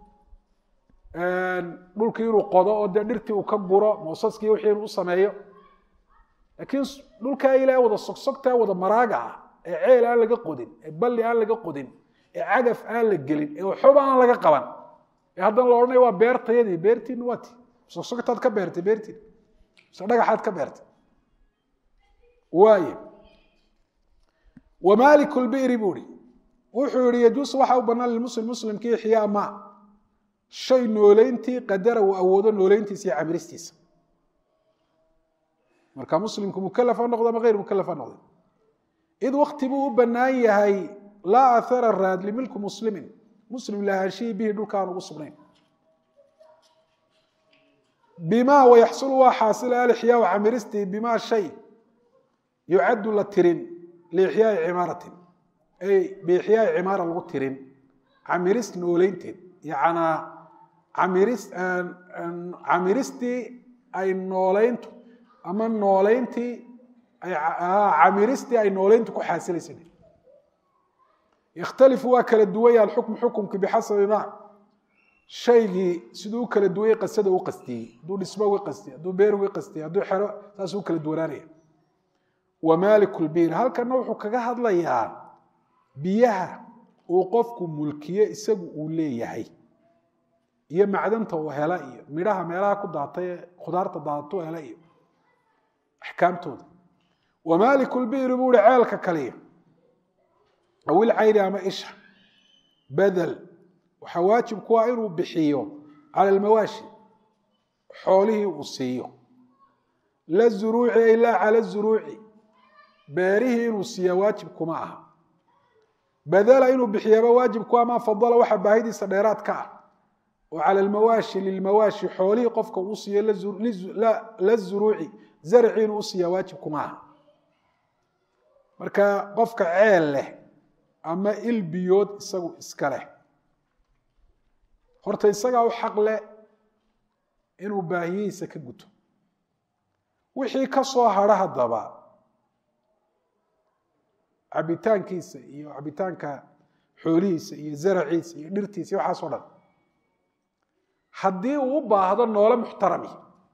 dhulkii inuu qodo oo dee dhirtii uu ka guro moosaskii wixii inuu u sameeyo laakiin dhulkaa ilaah wada sogsogtaa wada maraaga ah ee ceel aan laga qodin ee balli aan laga qodin ee cagaf aan la gelin ee waxooba aan laga qaban ee haddana la odhanaya waa beertayadii beertiina waa ti sogsogtaad ka beertay beertiin mise dhagaxaad ka beertay waaye wamaaliku lbiri buu ihi wuxuu yihi yajuusu waxa u banaan lilmuslim muslimkii ixyaa ma shay nooleyntii qadara uu awoodo nooleyntiisa iyo camiristiisa marka muslimku mukalaf ha noqdo ama hayr mukalaf ha noqdo id wakti buu u bannaan yahay laa athara raad limilku muslimin muslim lahaanshihii bihi dhulka aan ugu sugnayn bima wayaxsulu waa xaasila alixyaau camiristii bima shay yucaddu la tirin liixyaai cimaaratin ay biixyaai cimaara lagu tirin camiris nooleynteed yacnaa camiris camiristii ay nooleyntu ama nooleyntii camiristii ay nooleyntu ku xaasilaysa yakhtalifu waa kala duwanya alxukmu xukumki bixasabi ma shaygii siduu u kala duwayay qasada u qastiyey hadduu dhismo uga qastiyey hadduu beer uga qastiyey hadduu xero saasuu u kala duwanaanaya wa maaliku lbiir halkana wuxuu kaga hadlayaa biyaha uu qofku mulkiye isagu uu leeyahay iyo macdanta uu hela iyo midhaha meelaha ku daatay ee khudaarta daadatu hela iyo axkaamtooda wa maaliku lbiiri buu uhi ceelka kaliya awil cayni ama isha badel waxaa waajib ku ah inuu bixiyo cala almawaashi xoolihii uu siiyo la zuruuci ay laa cala zuruuci beerihii inuu siiya waajib kuma aha badela inuu bixiyaba waajib ku ama fadala waxa baahidiisa dheeraad ka ah oo cala almawaashi lilmawaashi xoolihii qofka uu siiyo la zuruuci zarci inuu u siiya waajib kuma aha marka qofka ceel leh ama il biyood isagu iska leh horta isagaa u xaq leh inuu baahiyihiisa ka guto wixii ka soo hadha haddaba cabitaankiisa iyo cabitaanka xoolihiisa iyo zaraciisa iyo dhirtiisa iyo waxaas o dhan haddii uu u baahdo noole muxtarami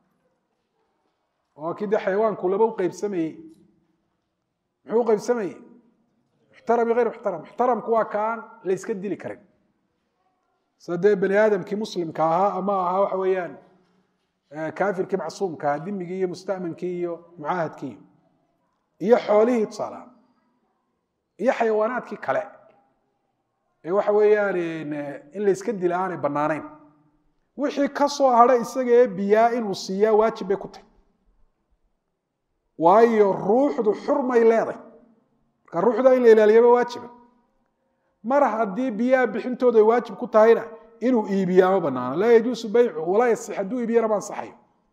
oo kii dee xayawaanku laba u qeybsamayey muxuu u qeybsamayey muxtaram iyo hayr muxtaram muxtaramku waa kaan la yska dili karin sida dee bani aadamkii muslimka ahaa ama ahaa waxa weeyaan kaafirkii macsuumka ahaa dimigii iyo musta'mankii iyo mucaahadkii iyo xoolihii tusaalaha iyo xayawaanaadkii kale ee waxa weeyaan in la yska dila aanay bannaanayn wixii ka soo hadha isaga ee biyaa inuu siiyaa waajib bay ku tahy waayo ruuxdu xurmay leeday marka ruuxda in la ilaaliyaba waajiba mar haddii biyaha bixintooda ay waajib ku tahayna inuu iibiyaa ma banaano laa yajuusu baycu walaa yasix hadduu iibiyana ma ansaxayo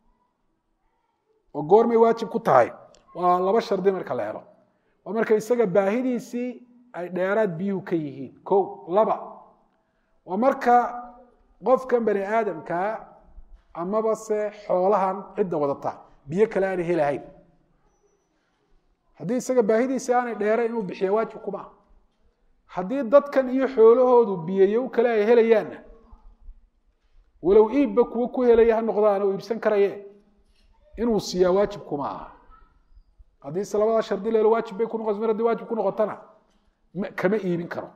oo goormay waajib ku tahay waa laba shardi marka la helo waa marka isaga baahidiisii ay dheeraad biyuhu ka yihiin ko laba waa marka qofkan bani aadamkaa amaba se xoolahan cidda wadata biyo kale aanay helahayn haddii isaga baahidiisii aanay dheerayn inuu bixiya waajib kuma haddii dadkan iyo xoolahoodu biyayow kale ay helayaanna walow iibba kuwo ku helaya ha noqdaan oo iibsan karaye inuu siiyaa waajib kuma aha haddii se labadaa shardi leelo waajib bay ku noqoto mar haddii waajib ku noqotona kama iibin karo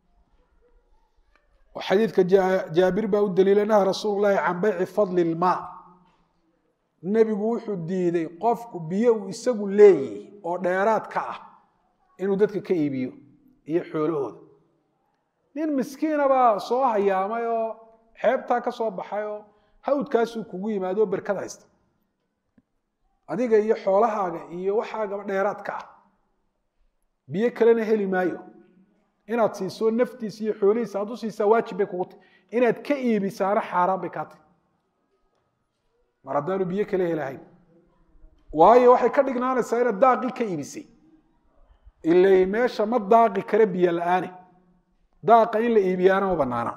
oo xadiidka jaabir baa u daliila naha rasuulu llahi can bayci fadli ilmaa nebigu wuxuu diiday qofku biyo uu isagu leeyahy oo dheeraad ka ah inuu dadka ka iibiyo iyo xoolahooda nin miskiina baa soo hayaamay oo xeebtaa ka soo baxay oo hawdkaasuu kugu yimaado oo berkad haysta adiga iyo xoolahaaga iyo waxaagaba dheeraad ka ah biyo kalena heli maayo inaad siiso naftiisa iyo xoolihiisa aad u siisaa waajib bay kugu tahy inaad ka iibisaana xaaraan bay kaa tahy mar haddaanu biyo kale helahayn waayo waxay ka dhignaanaysaa inaad daaqii ka iibisay ilay meesha ma daaqi kara biyo la-aane daaqa in la iibiyaana ma banaana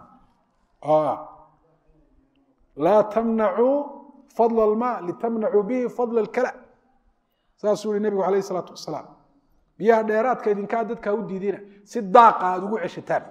laa tamnacuu fadla almaa litamnacuu bihi fadla alkala saasuu yihi nebigu alayh isalaatu wasalaam biyaha dheeraadka idinkaa dadkaa u diidina si daaqa aada ugu ceshataan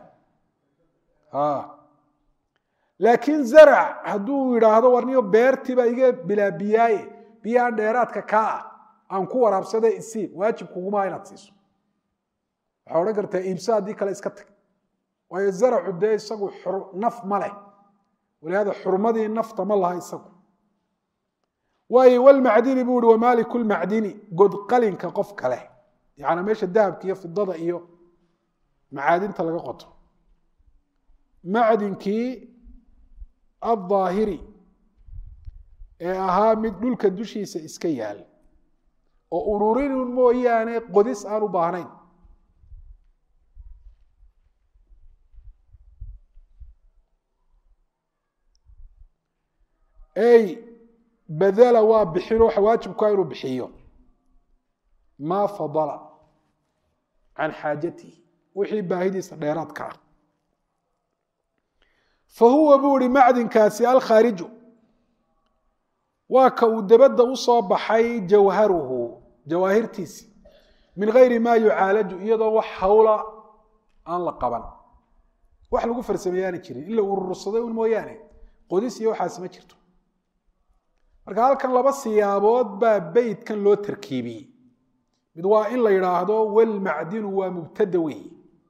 laakiin zarac hadduu yidhaahdo warniyo beertiibaa iga bilaa biyaaye biyaha dheeraadka kaa ah aan ku waraabsaday isiib waajib kugumaa inaad siiso waxaa odhan kartaa iibsa haddii kale iska tag waayo zaracu dee isagu naf ma leh walihaada xurmadii nafta ma laha isagu waayo walmacdini buu ihi wamaaliku lmacdini godqalinka qof kale yacnaa meesha dahabka iyo fidada iyo macaadinta laga qoto macdinkii addaahiri ee ahaa mid dhulka dushiisa iska yaal oo ururinun mooyaane qodis aan u baahnayn ey badala waa bixin waxa waajibkaa inuu bixiyo maa fadala can xaajatihi wixii baahidiisa dheeraadka ah fa huwa buu ihi macdinkaasi alkhaariju waa ka uu dabadda u soo baxay jawharuhu jawaahirtiisi min gayri maa yucaalaju iyadoo wax hawla aan la qaban wax lagu farsameeyaana jirin in la urursaday un mooyaane qodis iyo waxaas ma jirto marka halkan laba siyaabood baa beytkan loo tarkiibiyey mid waa in la yidhaahdo walmacdinu waa mubtada wey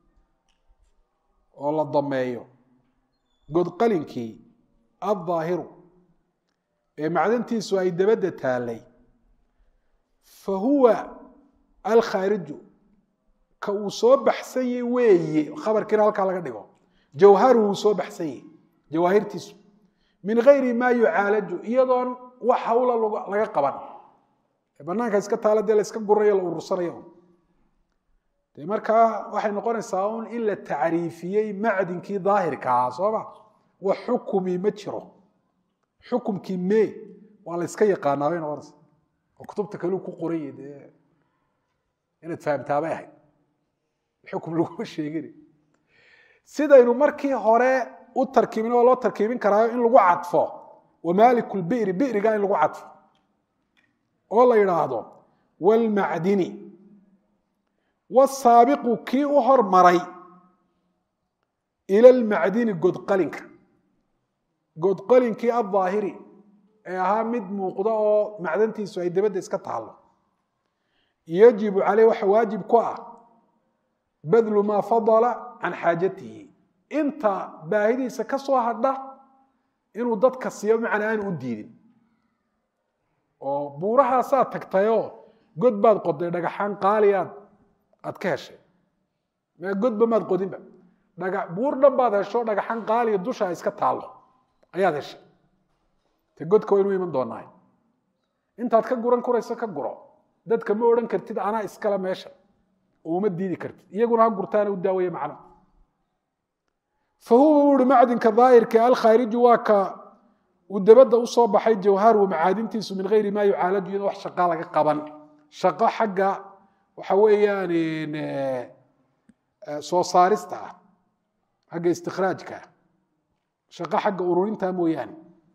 oo la dameeyo godqalinkii addaahiru ee macdantiisu ay dabadda taallay fa huwa alkhaariju ka uu soo baxsanye weeye khabarkiina halkaa laga dhigo jawharu uu soo baxsanye jawaahirtiisu min gayri maa yucaalaju iyadoon wax hawla laga qaban banaanka iska taala dee la iska gurayo la urursanayo de markaa waxay noqonaysaa un in la tacriifiyey macdinkii daahirka ahaa sooma wax xukumi ma jiro xukumkii me waa la yska yaqaanaa bay noqonaysa oo kutubta kaleu ku qoranya dee inaad fahamtaabay ahayd xukum laguma sheegin sidaynu markii hore u tarkiibin oo loo tarkiibin karaayo in lagu cadfo wamaaliku lbiri biriga in lagu cadfo oo la yidhaahdo wlmacdini wasaabiqu kii u hormaray ila lmacdini godqalinka godqalinkii addaahiri ee ahaa mid muuqda oo macdantiisu ay dabadda iska taalo yajibu caleyh waxa waajib ku ah badlu maa fadala can xaajatihi inta baahidiisa ka soo hadha inuu dadka siiyo macna aan u diidin oo buurahaasaad tagtayoo god baad qoday dhagaxaan qaaliyaad aad ka heshay mee godba maad qodinba dhaga buur dhan baad hesho dhagaxaan qaaliya dusha iska taallo ayaad heshay te godka waynu iman doonaay intaad ka guran kurayso ka guro dadka ma odhan kartid anaa iskale meesha oo uma diidi kartid iyaguna ha gurtaana u daaweeye macna fa huwa ui macdinka daahirka alkhaariju waa ka uu dabadda usoo baxay jawharu macaadintiisu min gayri maa yucaalaju iyadoo wax shaqa laga qaban shaqo xagga waxa weeyaan soo saarista ah xagga istikhraajka ah shaqo xagga ururinta mooyaane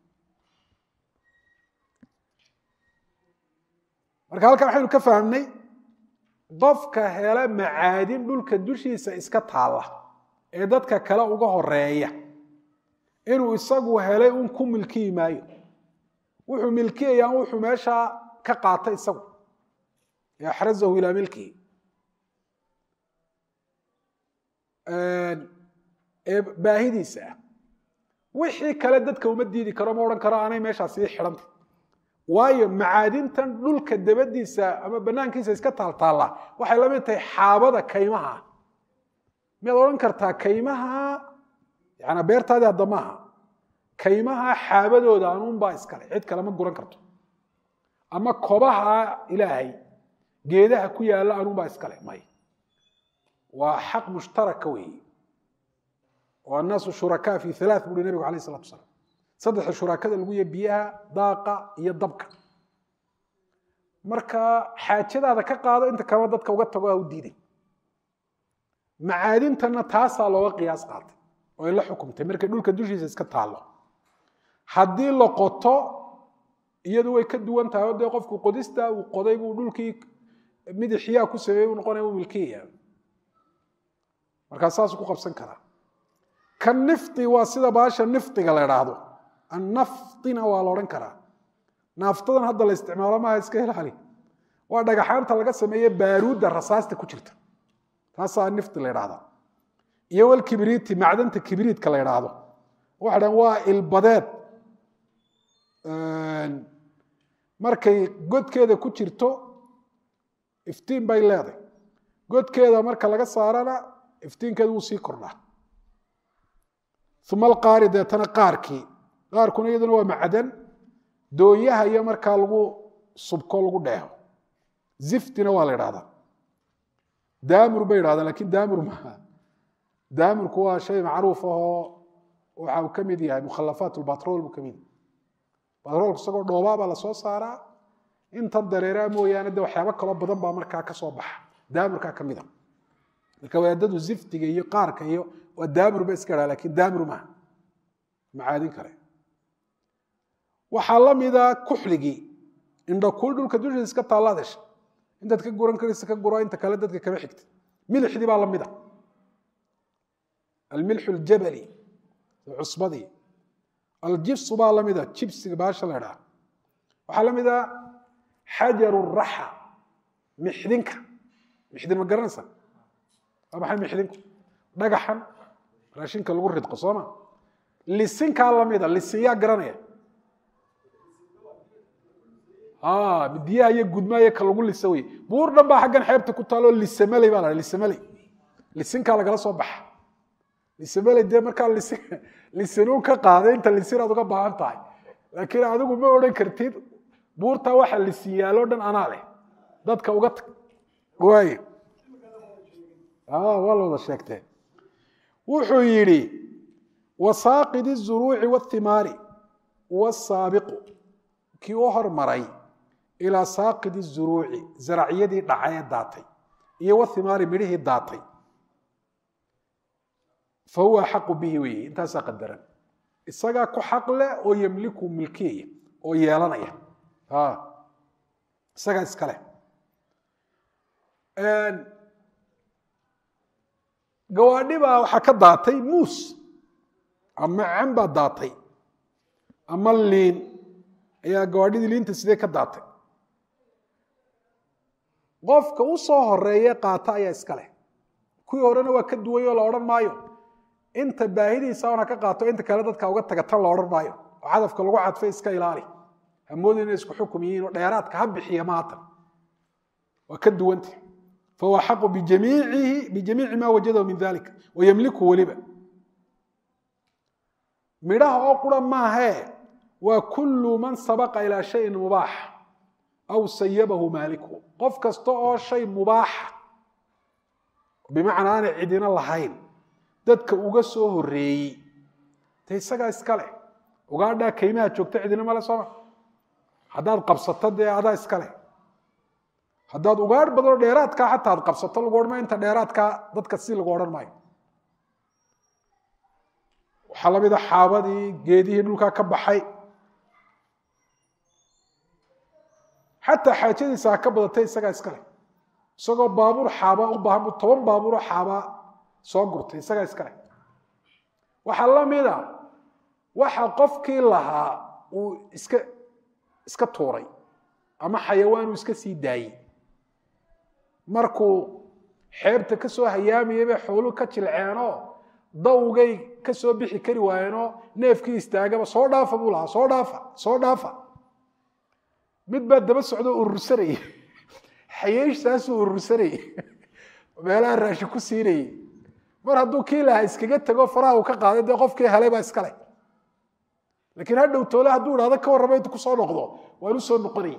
marka halkan waxaynu ka fahmnay qofka hela macaadin dhulka dushiisa iska taalla ee dadka kale uga horeeya inuu isagu helay un ku milkiyi maayo wuxuu milkiyayaan wuxuu meeshaa ka qaatay isagu ee axrazahu ilaa milkihi ee baahidiisa ah wixii kale dadka uma diidi karo ma odhan karo aanay meeshaa sii xidhanta waayo macaadintan dhulka dabadiisa ama banaankiisa iska taaltaalla waxay la mid tahay xaabada kaymaha miyaad odhan kartaa kaymaha yana beertaadii hadda maaha kaymaha xaabadooda anuunbaa iskale cid kale ma guran karto ama kobaha ilaahay geedaha ku yaalla anuunbaa iskale may waa xaq mushtaraka weeye oo annaasu shurakaa fi halaa buuri nabigu alayh isalatu asalaam saddexa shurakada lagu yahy biyaha daaqa iyo dabka marka xaajadaada ka qaado inta kalena dadka uga tago ha u diiday macaadintana taasaa looga qiyaas qaatay oo ay la xukumtay markay dhulka dushiisa iska taallo haddii la qoto iyadu way ka duwan tahay oo dee qofku qodista uu qoday buu dhulkii midixyaa ku sameeyey u noqonaya u milkiyaya markaa saasuu ku qabsan karaa kan nifti waa sida baasha niftiga la idhaahdo annaftina waa la odhan karaa naaftadan hadda la isticmaalo maaha iska ilaali waa dhagaxaanta laga sameeye baaruudda rasaasta ku jirta taasaa nifti la idhahdaa iyo wal kibriiti macdanta kibriitka la idhaahdo waxa dhan waa ilbadeed markay godkeeda ku jirto iftiin bay leedahay godkeeda marka laga saarana iftiinkeeda wuu sii kordhaa uma alqaari deetana qaarkii qaarkuna iyaduna waa macdan doonyaha iyo markaa lagu subko lagu dheeho ziftina waa la idhahdaa daamur bay idhahdaan lakin daamur maaha daamurku waa shay macruuf ahoo waxa uu ka mid yahay mukhalafaat lbatrol buu ka mid yahay batroolka isagoo dhoobaa baa lasoo saaraa intan dareeraa mooyaane de waxyaabo kaloo badan baa markaa kasoo baxa daamurkaa ka mid a marka wadaadadu ziftiga iyo qaarka iyo waa daamur ba iska dhaa lakin daamur maaha macaadin kale waxaa la mida kuxligii indhakuul dhulka dushiisa iska taalla desha intaad ka guran karaysa ka guro inta kale dadka kama xigta milixdii baa la mida almilxu ljabali cusbadii aljibsu baa la mida jibsiga baasha la idhaha waxaa la mida xajaru raxa mixdinka mixdin ma garanaysa waa maxay mixdinku dhagaxan raashinka lagu ridqo sooma lisinkaa lamida lisin yaa garanaya midiyaha iyo gudmaayo ka lagu lisa wey buur dhan baa xaggan xeebta ku taalo lisamaley baa la lisamaley lisinkaa lagala soo baxa lisamaley dee markaa lisin lisinuu ka qaaday inta lisin aad uga baahan tahay laakiin adigu ma odhan kartid buurtaa waxa lisin yaaloo dhan anaa leh dadka uga tag waay waa la wada sheegtee wuxuu yidhi wasaaqid الzuruuci wاthimaari wsaabiqu kii u hormaray ilaa saaqid الzuruuci zaracyadii dhacay ee daatay iyo wthimaari midhihii daatay fahuwa axaqu bihi weeye intaasaa qadaran isagaa ku xaq leh oo yemliku milkiyaya oo yeelanaya isagaa iska leh gawaadhi baa waxaa ka daatay muus ama can baa daatay ama liin ayaa gawaadhidii liinta sidee ka daatay qofka u soo horeeye qaata ayaa iska leh kuwii horena waa ka duway oo la odhan maayo inta baahidiisa ona ka qaato inta kale dadka uga taga tan la odhan maayo oo cadafka lagu cadfay iska ilaali hamoodi inay isku xukum yihiin oo dheeraadka ha bixiya maatan waa ka duwanta fahuwa xaqu bijamiici bijamiici ma wajadahu min dalika wayemliku weliba midhaha oo qura maahee waa kullu man sabaqa ilaa shayin mubaax aw sayabahu maaliku qof kasta oo shay mubaaxa bimacnaa aanay cidina lahayn dadka uga soo horeeyey de isagaa iska leh ugaadhaa kaymaha joogta cidina male sooma haddaad qabsato dee adaa iska leh haddaad ugaadh badanoo dheeraadkaa xataa ad qabsato lagu odhan maayo inta dheeraadkaa dadka si lagu odhan maayo waxaa la mida xaabadii geedihii dhulkaa ka baxay xataa xaajadiisa ha ka badatay isagaa iska leh isagoo baabuur xaaba u baahan bu toban baabuuroo xaaba soo gurtay isagaa iska leh waxaa la mida waxa qofkii lahaa uu iska iska tuuray ama xayawaan uu iska sii daayey markuu xeebta ka soo hayaamayay bay xooluhu ka jilceenoo dawgay ka soo bixi kari waayeenoo neefkii istaagaba soo dhaafa buu lahaa soo dhaafa soo dhaafa mid baa daba socdoo urursanayay xayeeshtaasuu urursanayay meelaha raashin ku siinayay mar hadduu kii lahaa iskaga tego faraha uu ka qaaday dee qofkii helay baa iska leh laakiin hadhow toole hadduu idhahdo ka warrama intu kusoo noqdo waan u soo noqonayay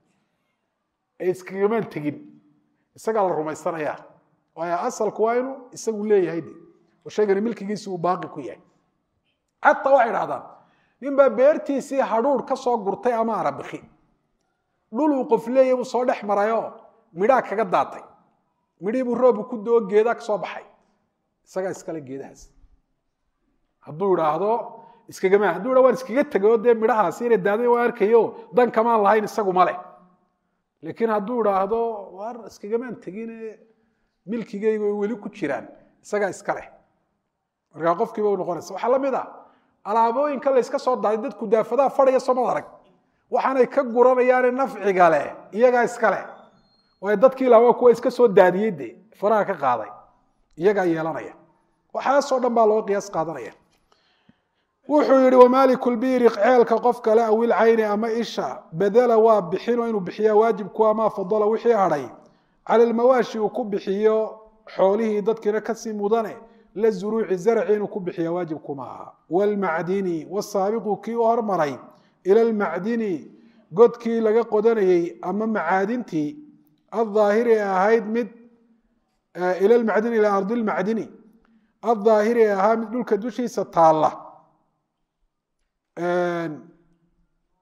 ee iskagamaan tegin isagaa la rumaysanayaa waayo asalku waa inuu isagu leeyahay de oo shaygani milkigiisi uu baaqi ku yahay xataa waxay idhahdaan ninbaa beertiisii hadhuur ka soo gurtay ama arabiki dhul uu qof leeyahy buu soo dhex marayoo midhaa kaga daatay midhii buu roobu ku doo geedaa ka soo baxay isagaa iskale geedahaas hadduu idhaahdo iskagama hadduu idha waan iskaga tegayoo dee midhahaasi inay daaday waa arkayo dan kamaan lahayn isagu ma leh laakiin hadduu idhaahdo waar iskagamaan tegine milkigaygu ay weli ku jiraan isagaa iska leh markaa qofkiiba u noqonaysa waxaa la mid a alaabooyinka layska soo daaday dadku daafadaha fadhaya soomad arag waxaanay ka guranayaane nafciga leh iyagaa iska leh waayo dadkii laha waa kuwa iska soo daadiyey de faraha ka qaaday iyagaa yeelanaya waxaasoo dhan baa loo qiyaas qaadanaya wuxuu yihi wamaaliku lbiiri ceelka qof kale awil cayni ama isha badela waa bixino inuu bixiyaa waajibku amaa fadala wixii hadhay cala lmawaashi uu ku bixiyo xoolihii dadkiina kasii mudane la zuruuci zarci inuu ku bixiya waajibkuma aha wlmacdini wasaabiqu kii u hormaray ila lmacdini godkii laga qodanayey ama macaadintii aldaahiri ee ahayd mid ila lmacdini ila ardi lmacdini aldaahiri ee ahaa mid dhulka dushiisa taalla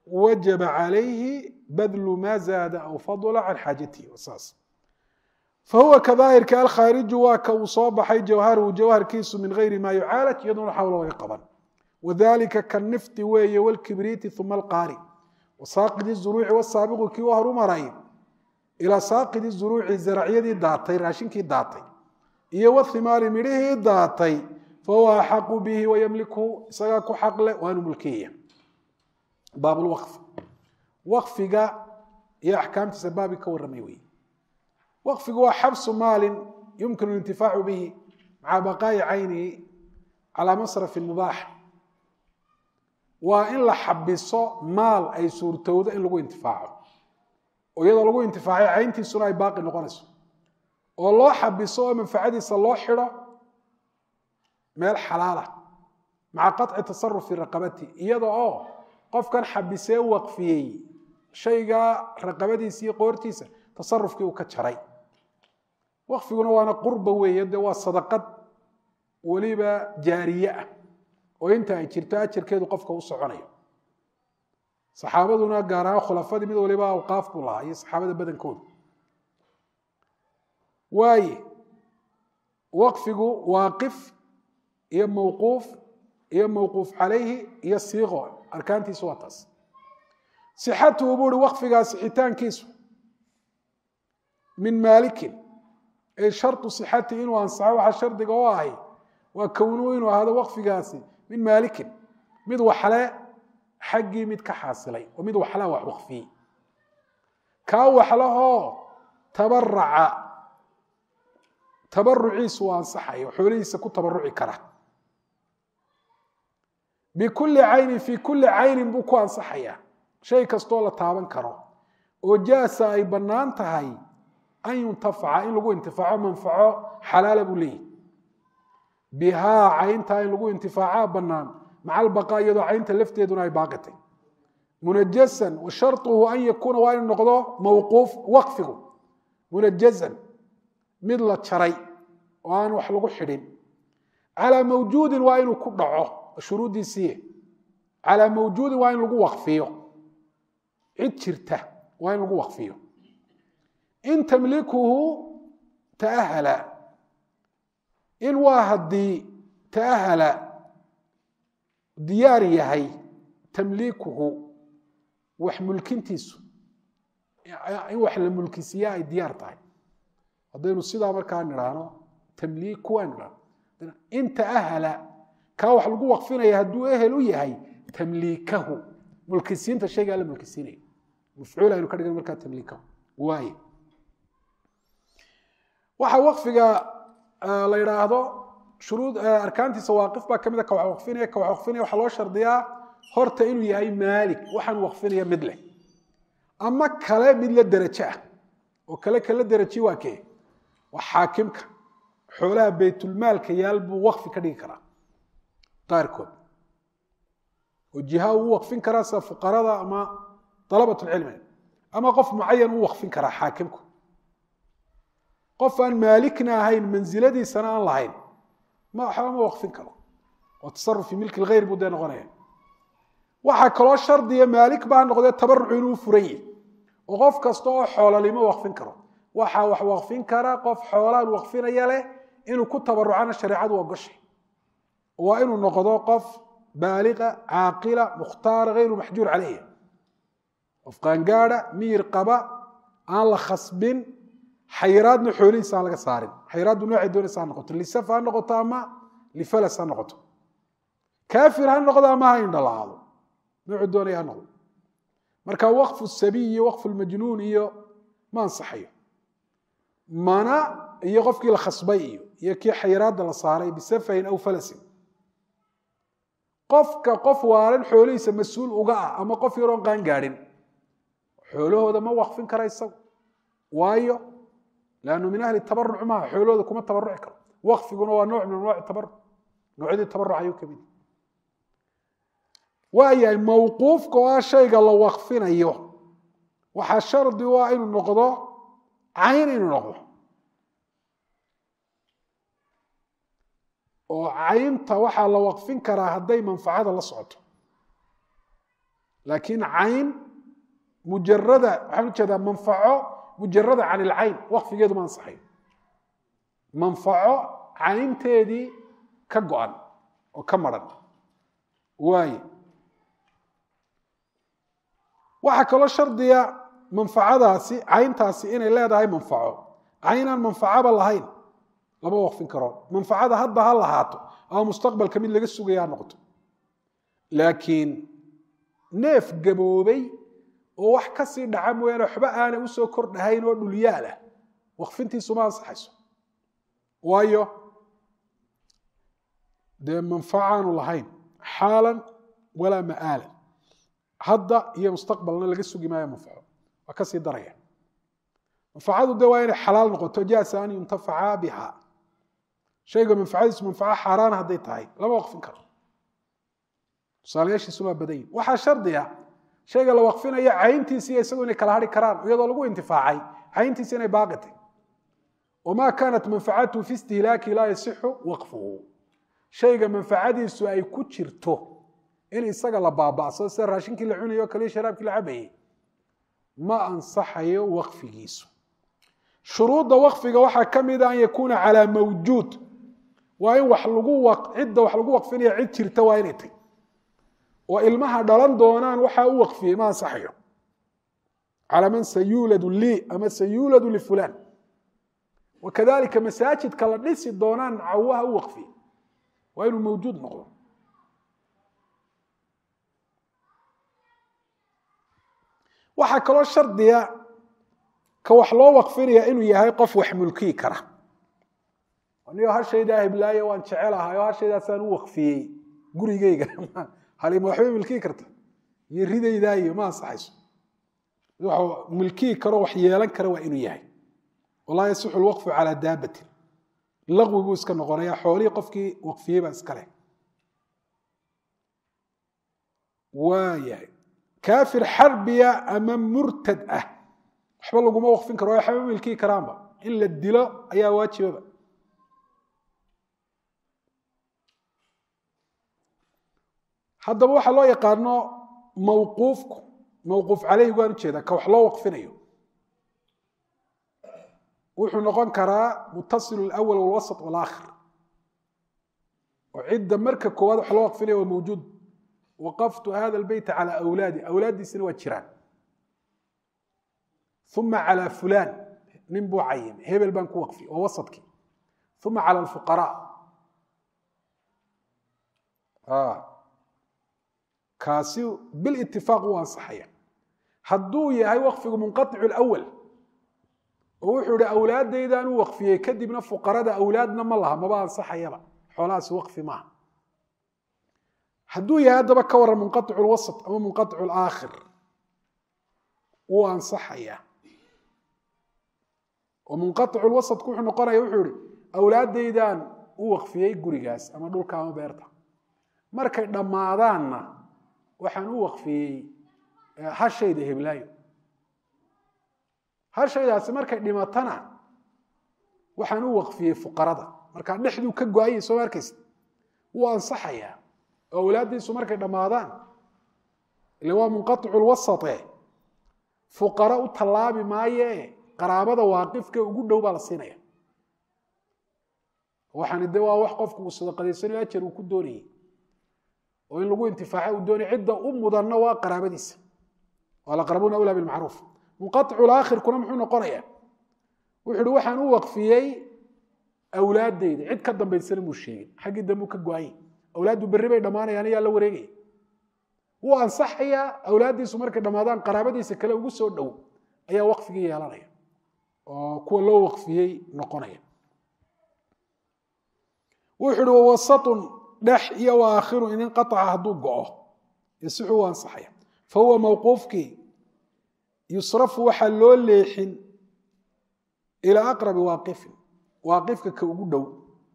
wajaba calayhi badlu ma zaada aw fadla can xaajatihi saas fahuwa kadaahirka alkhaariju waa ka uu soo baxay jawharuhu jawharkiisu min gayri ma yucaalaj iyadoona xawla laga qaban wadalika kanifti weeye wlkibriiti uma alqaari wasaaqidi zuruuci wasaabiqu kii u horumaray ilaa saaqidi zuruuci zaracyadii daatay raashinkii daatay iyo wathimaari midhihii daatay fahuwa axaqu bihi wayamlikuhu isagaa ku xaqle waanu mulkiya baab lwaqf waqfiga iyo axkaamtiisa baabi ka warramay wey waqfigu waa xabsu maalin yumkinu lintifaacu bihi maca baqaa'i caynihi calaa masrafi mubaax waa in la xabiso maal ay suurtowdo in lagu intifaaco oo iyadoo lagu intifaacay cayntiisuna ay baaqi noqonayso oo loo xabiso oo manfacadiisa loo xidho meel xalaala maca qaطci tasarufi raqabati iyada oo qofkan xabisee waqfiyey shaygaa raqabadiisa iyo qoortiisa tasarufkii uu ka jaray waqfiguna waana qurba weeye dee waa sadaqad weliba jaariye ah oo inta ay jirto ajarkeedu qofka u soconayo saxaabaduna gaar ahaan khulafadii mid waliba awqaaf buu lahaa iyo saxaabada badankooda waaye waqfigu waaqif iyo mawquuf iyo mawquuf calayhi iyo siiqo arkaantiisu waa taas sixatuhu buu uhi waqfigaa sixitaankiisu min maalikin ay shartu sixati inuu ansaxo waxaa shardiga oo ahay waa kownuu inuu ahaado waqfigaasi min maalikin mid waxle xaggii mid ka xaasilay oo mid waxlaa wax waqfiyey kaa waxlahoo tabaraca tabaruciisu uu ansaxayo xoolihiisa ku tabaruci kara bikulli caynin fii kulli caynin buu ku ansaxayaa shay kastoo la taaban karo oo jaasa ay bannaan tahay an yuntafaca in lagu intifaaco manfaco xalaala buu leeyahy bihaa cayntaa in lagu intifaacaa bannaan maca albaqaa iyadoo caynta lafteeduna ay baaqitay munajasan wa sharطuhu an yakuuna waa inu noqdo mawquuf waqfigu munajazan mid la jaray oo aan wax lagu xidhin calaa mawjuudin waa inuu ku dhaco shuruuddiisiiye calaa mawjuudin waa in lagu waqfiyo cid jirta waa in lagu waqfiyo in tamlikuhu taahala in waa haddii taahala diyaar yahay tamliikuhu wax mulkintiisu in wax la mulkisiiya ay diyaar tahay haddaynu sidaa markaa nidhaahno tamliiku waan nidhahno in taahala kaa wax lagu waqfinaya hadduu ehel u yahay tamliikahu mulkisiinta shaygaa la mulkisiinaya mafcuul aynu ka dhigna markaa tamliikahu waaye waxa waqfiga la yidhaahdo shuruud arkaantiisa waaqif baa kamid a ka wax waqfinaya ka wax waqfinaya waxaa loo shardiyaa horta inuu yahay maalik waxaan waqfinaya mid leh ama kale mid la derajo ah oo kale kala deraji waa kee waa xaakimka xoolaha baytulmaalka yaal buu waqfi ka dhigi karaa qaarkood oo jiha uu waqfin karaa sida fuqarada ama dalabatulcilmi ama qof mucayan uu waqfin karaa xaakimku qof aan maalikna ahayn mansiladiisana aan lahayn ma waxba ma waqfin karo oo tasaruf fi milki lghayr buu dee noqonaya waxaa kaloo shardiya maalik baa noqdee tabarucu inuu furan yahi oo qof kasta oo xoololimo waqfin karo waxaa wax waqfin kara qof xoolaan waqfinaya leh inuu ku tabarucana shareecadu ogoshay waa inuu noqdo qof baaliqa caaqila mukhtaara hayru maxjuur caleyhi qof qaangaada miyir qaba aan la khasbin xayiraadna xoolihiisa aan laga saarin xayiraaddu noocay doonaysa ha noqoto lisaf ha noqoto ama lifalas ha noqoto kaafir ha noqdo ama ha indhalaado noocuu doonaya ha noqdo marka waqfu sabiy iyo waqfu lmajnuun iyo ma ansaxayo mana iyo qofkii la khasbay iyo iyo kii xayiraadda la saaray bisafahin aw falasin qofka qof waalan xoolihiisa mas-uul uga ah ama qof yaroon qaan gaadhin xoolahooda ma waqfin kara isagu waayo lannu min ahli tabaruc maaha xoolahooda kuma tabaruci karo waqfiguna waa nooc min anwaaci tabaruc noocyadii tabaruc ayuu kamid waayahay mawquufka oo ah shayga la waqfinayo waxaa shardi u ah inuu noqdo cayn inuu noqdo oo caynta waxaa la waqfin karaa hadday manfacada la socoto laakiin cayn mujarada waxaan ujeedaa manfaco mujarada can ilcayn waqfigeedu ma ansaxayo manfaco caynteedii ka go-an oo ka maran waaye waxaa kaloo shardiga manfacadaasi cayntaasi inay leedahay manfaco caynaan manfacaba lahayn lama waqfin karo manfacada hadda ha lahaato ama mustaqbalka mid laga sugaya ha noqoto laakiin neef gaboobay oo wax ka sii dhaca mooyaane waxba aanay usoo kordhahayn oo dhulyaal ah waqfintiisu ma ansaxayso waayo dee manfacaanu lahayn xaalan walaa ma'aalan hadda iyo mustaqbalna laga sugi maayo manfaco waa ka sii daraya manfacadu de waa inay xalaal noqoto jaasa an yuntafaca biha shayga manfacadiisu manfaco xaaraan hadday tahay lama waqfin karo tusaalayaashiisuna waa badan yihin waxaa shardiga shayga la waqfinaya cayntiisiiyo isagu inay kala hari karaan iyadoo lagu intifaacay cayntiisi inay baaqitay wamaa kaanat manfacatuhu fi istihlaaki laa yasixu waqfuhu shayga manfacadiisu ay ku jirto in isaga la baaba'sado sida raashinkii la cunayo o kaliya sharaabkii la cabayay ma ansaxayo waqfigiisu shuruudda waqfiga waxaa ka mida an yakuuna calaa mawjuud waa in wax lagu cidda wax lagu waqfinaya cid jirta waa inay tay oo ilmaha dhalan doonaan waxaa u waqfiyey ma ansaxayo calaa man sayuuladu lii ama sayuuladu lifulaan wakadalika masaajidka la dhisi doonaan cawaha u waqfiyey waa inuu mawjuud noqdo waxaa kaloo shardiga ka wax loo waqfinaya inuu yahay qof wax mulkiyi kara anigo hashaydaa hiblaaye waan jecelahay oo hashaydaasaan u waqfiyey gurigeyga halima waxbay milkiyi karta iyo ridaydaa iyo ma ansaxayso wax milkiyi karo wax yeelan kara waa inuu yahay walaa yasixu lwaqfu calaa daabatin laqwi buu iska noqonaya xoolihii qofkii waqfiyey baa iska leh waa yahay kaafir xarbiya ama murtad ah waxba laguma waqfin karo waxba milkiyi karaanba in la dilo ayaa waajibaba haddaba waxaa loo yaqaano mawquufku mawquuf caleyhi waan ujeedaa ka wax loo waqfinayo wuxuu noqon karaa mutasilu alawal walwasط walakhir oo cidda marka koowaad wax loo waqfinaya waa mawjuud waqaftu hada lbeyta calى awlaadi awlaaddiisina waa jiraan uma calى fulan nin buu cayim hebel baan ku waqfi waa wasadkii uma calى اlfuqaraa kaasi bilitifaaq u ansaxaya hadduu yahay waqfigu munqaicu lawal oo wuxuu ihi awlaadaydaan u waqfiyey kadibna fuqarada awlaadna ma laha maba ansaxayaba xoolahaasi waqfi maaha hadduu yahay haddaba ka waran munqaicu lwasط ama munqaicu laakhir wuu ansaxaya oo munqaicu lwasadku wuxuu noqonaya wuxuu ihi awlaadaydaan u waqfiyey gurigaas ama dhulka ama beerta markay dhammaadaanna waxaan u waqfiyey hashayda heblaayo hashaydaasi markay dhimatana waxaan u waqfiyey fuqarada markaa dhexduu ka go-ayay soo arkaysa wuu ansaxayaa oo awlaaddiisu markay dhammaadaan ile waa munqaicu lwasate fuqaro u tallaabi maaye qaraabada waaqifka ugu dhow baa la siinaya waxaani de waa wax qofku uu sadaqadaysanayo ajar uu ku doonayay oo in lagu intifaaca uu doonay cidda u mudanna waa qaraabadiisa alaqrabuuna awlaa bilmacruuf munqaicu laakhirkuna muxuu noqonaya wuxu uhi waxaan u waqfiyey awlaaddayda cid ka dambaysana muu sheegin xaggii dambuu ka go-anya awlaaddu berri bay dhammaanayaan ayaa la wareegaya wuu ansaxayaa awlaaddiisu markay dhammaadaan qaraabadiisa kale ugu soo dhow ayaa waqfigii yeelanaya oo kuwa loo waqfiyey noqonaya wuxu uhi wawasatun dhex iyo waakhiru in inqaaca hadduu go-o yasixu u ansaxaya fa huwa mawquufkii yusrafu waxaa loo leexin ilaa aqrabi waaqifin waaqifka ka ugu dhow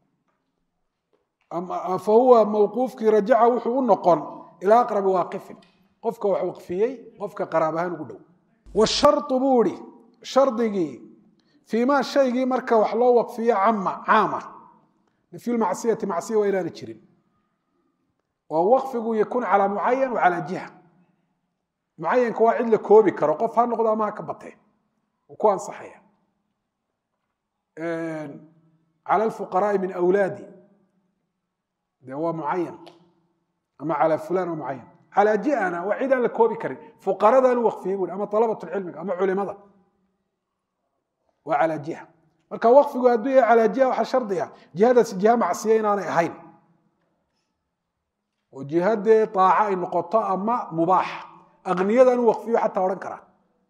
fa huwa mawquufkii rajaca wuxuu u noqon ilaa aqrabi waaqifin qofka wax waqfiyey qofka qaraab ahaan ugu dhow washardu buu ihi shardigii fii maa shaygii marka wax loo waqfiyo cama caama fi lmacsiyati macsiya waa inaana jirin oo waqfigu yakun calaa mucayan wa calaa jiha mucayanka waa cid la koobi karo qof ha noqdo ama ha ka batee uu ku ansaxaya cala alfuqaraai min awlaadi de waa mucayan ama calaa fulan waa mucayan calaa ji'ana waa cid aan la koobi karin fuqaradaan u waqfiyey bui ama alabat cilmiga ama culimada waa calaa jiha marka waqfigu hadduu yahay calaa jiha waxaa shardiga jihadaasi jiha macsiya inaanay ahayn oo jihadee aaca ay noqoto ama mubaaxa aqniyadan u waqfiyo xataa odhan karaa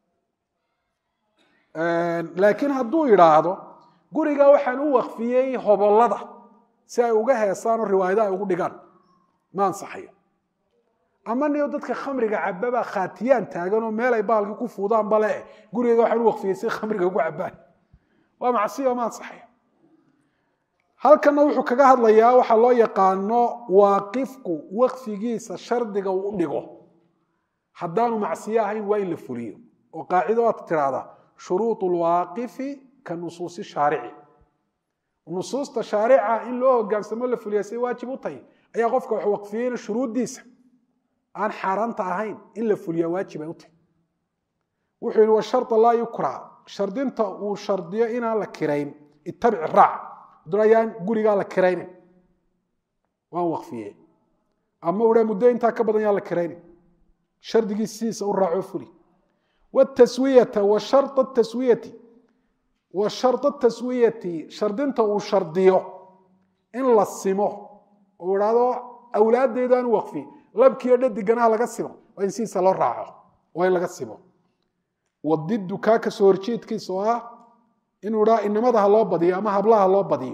laakiin hadduu idhaahdo guriga waxaan u waqfiyey hobolada si ay uga heesaan oo riwaayada ay ugu dhigaan ma ansaxayo ama niyo dadka khamriga cababa khaatiyaan taagan oo meel ay baalkii ku fuudaan bale gurigeyga waxaan u waqfiyey si khamriga ugu cabaan waa macsiya ma ansaxayo halkanna wuxuu kaga hadlayaa waxaa loo yaqaano waaqifku waqfigiisa shardiga uu u dhigo haddaanu macsiyo ahayn waa in la fuliyo oo qaacido waad tiraahdaa shuruud lwaaqifi ka nusuusi shaarici nusuusta shaarica in loo hogaansamo la fuliya say waajib u tahay ayaa qofka wax waqfiyeyna shuruuddiisa aan xaaraanta ahayn in la fuliya waajib ay u tahay wuxuu yihi washarda laa yukra shardinta uu shardiyo inaan la kirayn ittabic raac hadduna ayaan gurigaa la kiraynin waan waqfiye ama udha muddo intaa ka badan yaan la kiraynin shardigiis sidiisa u raaco fuli wtaswiyata wa shara taswiyati wa sharda taswiyati shardinta uu shardiyo in la simo oo idhaahdo awlaaddeedaan u waqfi labkiiyo dhadiganaha laga simo waa in sidiisa loo raaco waa in laga simo wadidu kaa ka soo horjeedkiisa oo ah inuu idhaa inamada ha loo badiyo ama hablaha loo badiyo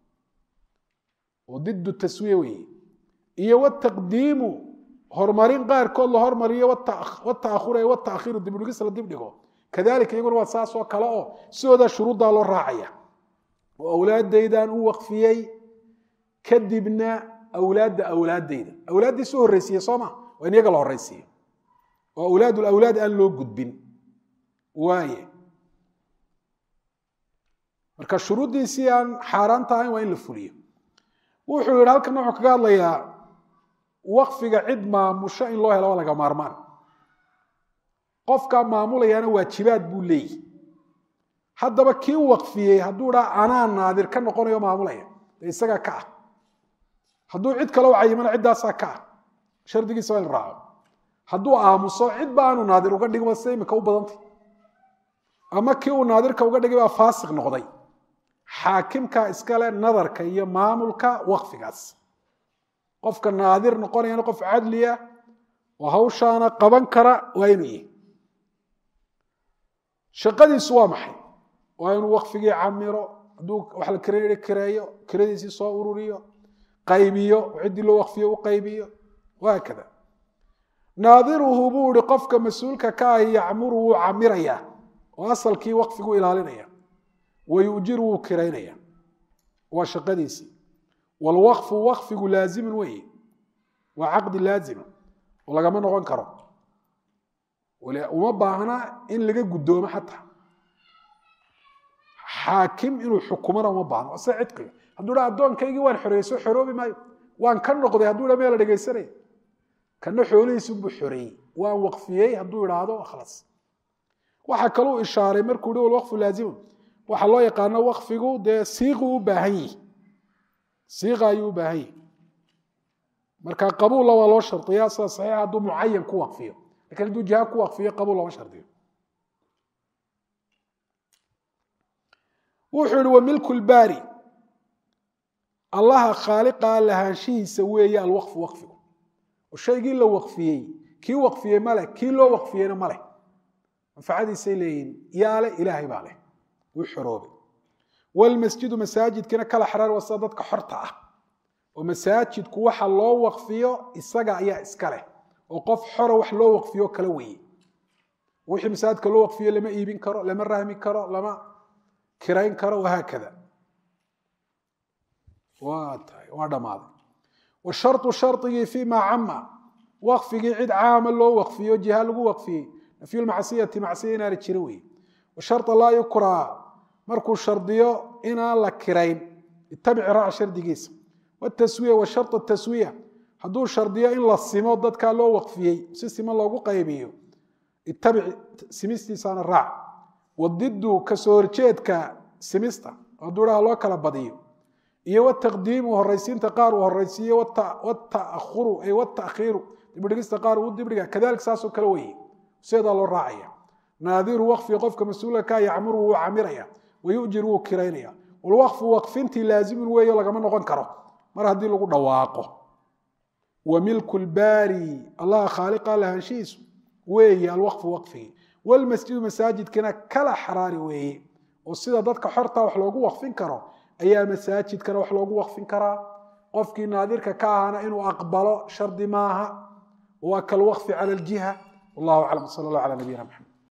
oo didu taswiya weeye iyo wataqdiimu horumarin qaarkood la hormariyo wataahur wataakhiru dibdhigis la dibdhigo kadalika iyaguna waa saasoo kale oo sidoodaa shuruuddaa loo raacaya oo awlaadaydan u waqfiyey kadibna awlaadda awlaaddayda awlaaddiisu horreysiiye sooma waa in iyaga la horreysiiyo oo awlaad lawlaad aan loo gudbin waaye marka shuruuddiisii aan xaaraanta ahayn waa in la fuliyo wuxuu yihi halkan wuxuu kaga hadlayaa waqfiga cid maamusho in loo helo waa laga maarmaan qofkaa maamulayaana waajibaad buu leeyihi haddaba kii u waqfiyey hadduu dhaa anaa naadir ka noqonayo maamulaya dee isagaa ka ah hadduu cid kale u cayimana ciddaasaa ka ah shardigiisa waa in raaco hadduu aamuso cid ba aanu naadir uga dhigma sida imika u badantay ama kii uu naadirka uga dhigay baa faasiq noqday xaakimka iskale nadarka iyo maamulka waqfigaas qofka naadir noqonayana qof cadliya oo hawshaana qaban kara waa inuu yihi shaqadiisu waa maxay waa inuu waqfigii camiro hadduu wax la kire kireeyo kiradiisii soo ururiyo qaybiyo ciddii loo waqfiyo u qaybiyo wahaakada naadiruhu buu ihi qofka mas-uulka ka ahi yacmuru wuu camirayaa oo asalkii waqfigu ilaalinaya wayujiru wuu kiraynaya waa shaqadiisii wlwaqfu waqfigu laazimun weeye waa caqdi laazima oo lagama noqon karo uma baahna in laga guddoomo xataa xaakim inuu xukumana uma baahno ase cidqiga hadduu dha addoonkaygii waan xoreeyey soo xoroobi maayo waan ka noqday hadduu dha meel la dhegaysanaya kana xoolihiisunbuu xoreeyey waan waqfiyey hadduu idhaahdo khalaas waxaa kaluu ishaaray markuu hi walwaqfu laazimun waxaa loo yaqaano waqfigu dee siiquu u baahan yihi siiqa ayuu u baahan yihi marka qabuulla waa loo shardiya sida saxiixa hadduu mucayan ku waqfiyo lakin hadduu jiha ku waqfiyo qabuul looma shardiyo wuxuu ihi wa milku lbaari allaha khaaliqa lahaanshihiisa weeye alwaqfu waqfigu oo shaygii la waqfiyey kii waqfiyey maleh kii loo waqfiyeyna maleh manfacadiisay leeyihin yaale ilaahay baa leh wuu xoroobay wlmasjidu masaajidkina kala xaraar waa sida dadka xorta ah oo masaajidku waxa loo waqfiyo isaga ayaa iska leh oo qof xora wax loo waqfiyo kala weye wixii masaajidka loo waqfiyo lama iibin karo lama rahmi karo lama kirayn karo wahaakada waa tahay waa dhammaaday washarطu shardigii fi ma cama waqfigii cid caama loo waqfiyo jiha lagu waqfiyey nafyu lmacsiyati macsiya inaana jirin weye washarطa laa yukraa markuu shardiyo inaan la kirayn itabic raac shardigiisa wtaswiya wa shar taswiya hadduu shardiyo in la simo dadkaa loo waqfiyey si simo loogu qaybiyo itabic simistiisaana raac wadidu kasoo horjeedka simista hadduu dhaha loo kala badiyo iyo wataqdiimu horaysiinta qaar uu horaysiiyo wataahuru ay watakhiiru dibdhigista qaar uu dibdhiga kadalika saasoo kale weye sideedaa loo raacaya naadiru waqfi qofka mas-uulka yacmuru wuu camiraya wayujir wuu kiraynaya walwaqfu waqfintii laazimun weeyo lagama noqon karo mar haddii lagu dhawaaqo wa milku lbaari allaha khaaliqa lahaanshihiisu weeye alwaqfu waqfigi walmasjidu masaajidkina kala xaraari weeye oo sida dadka xorta wax loogu waqfin karo ayaa masaajidkana wax loogu waqfin karaa qofkii naadirka ka ahana inuu aqbalo shardi maaha waa kalwaqfi cala aljiha wallahu aclam sal allah cala nabiyina maxamed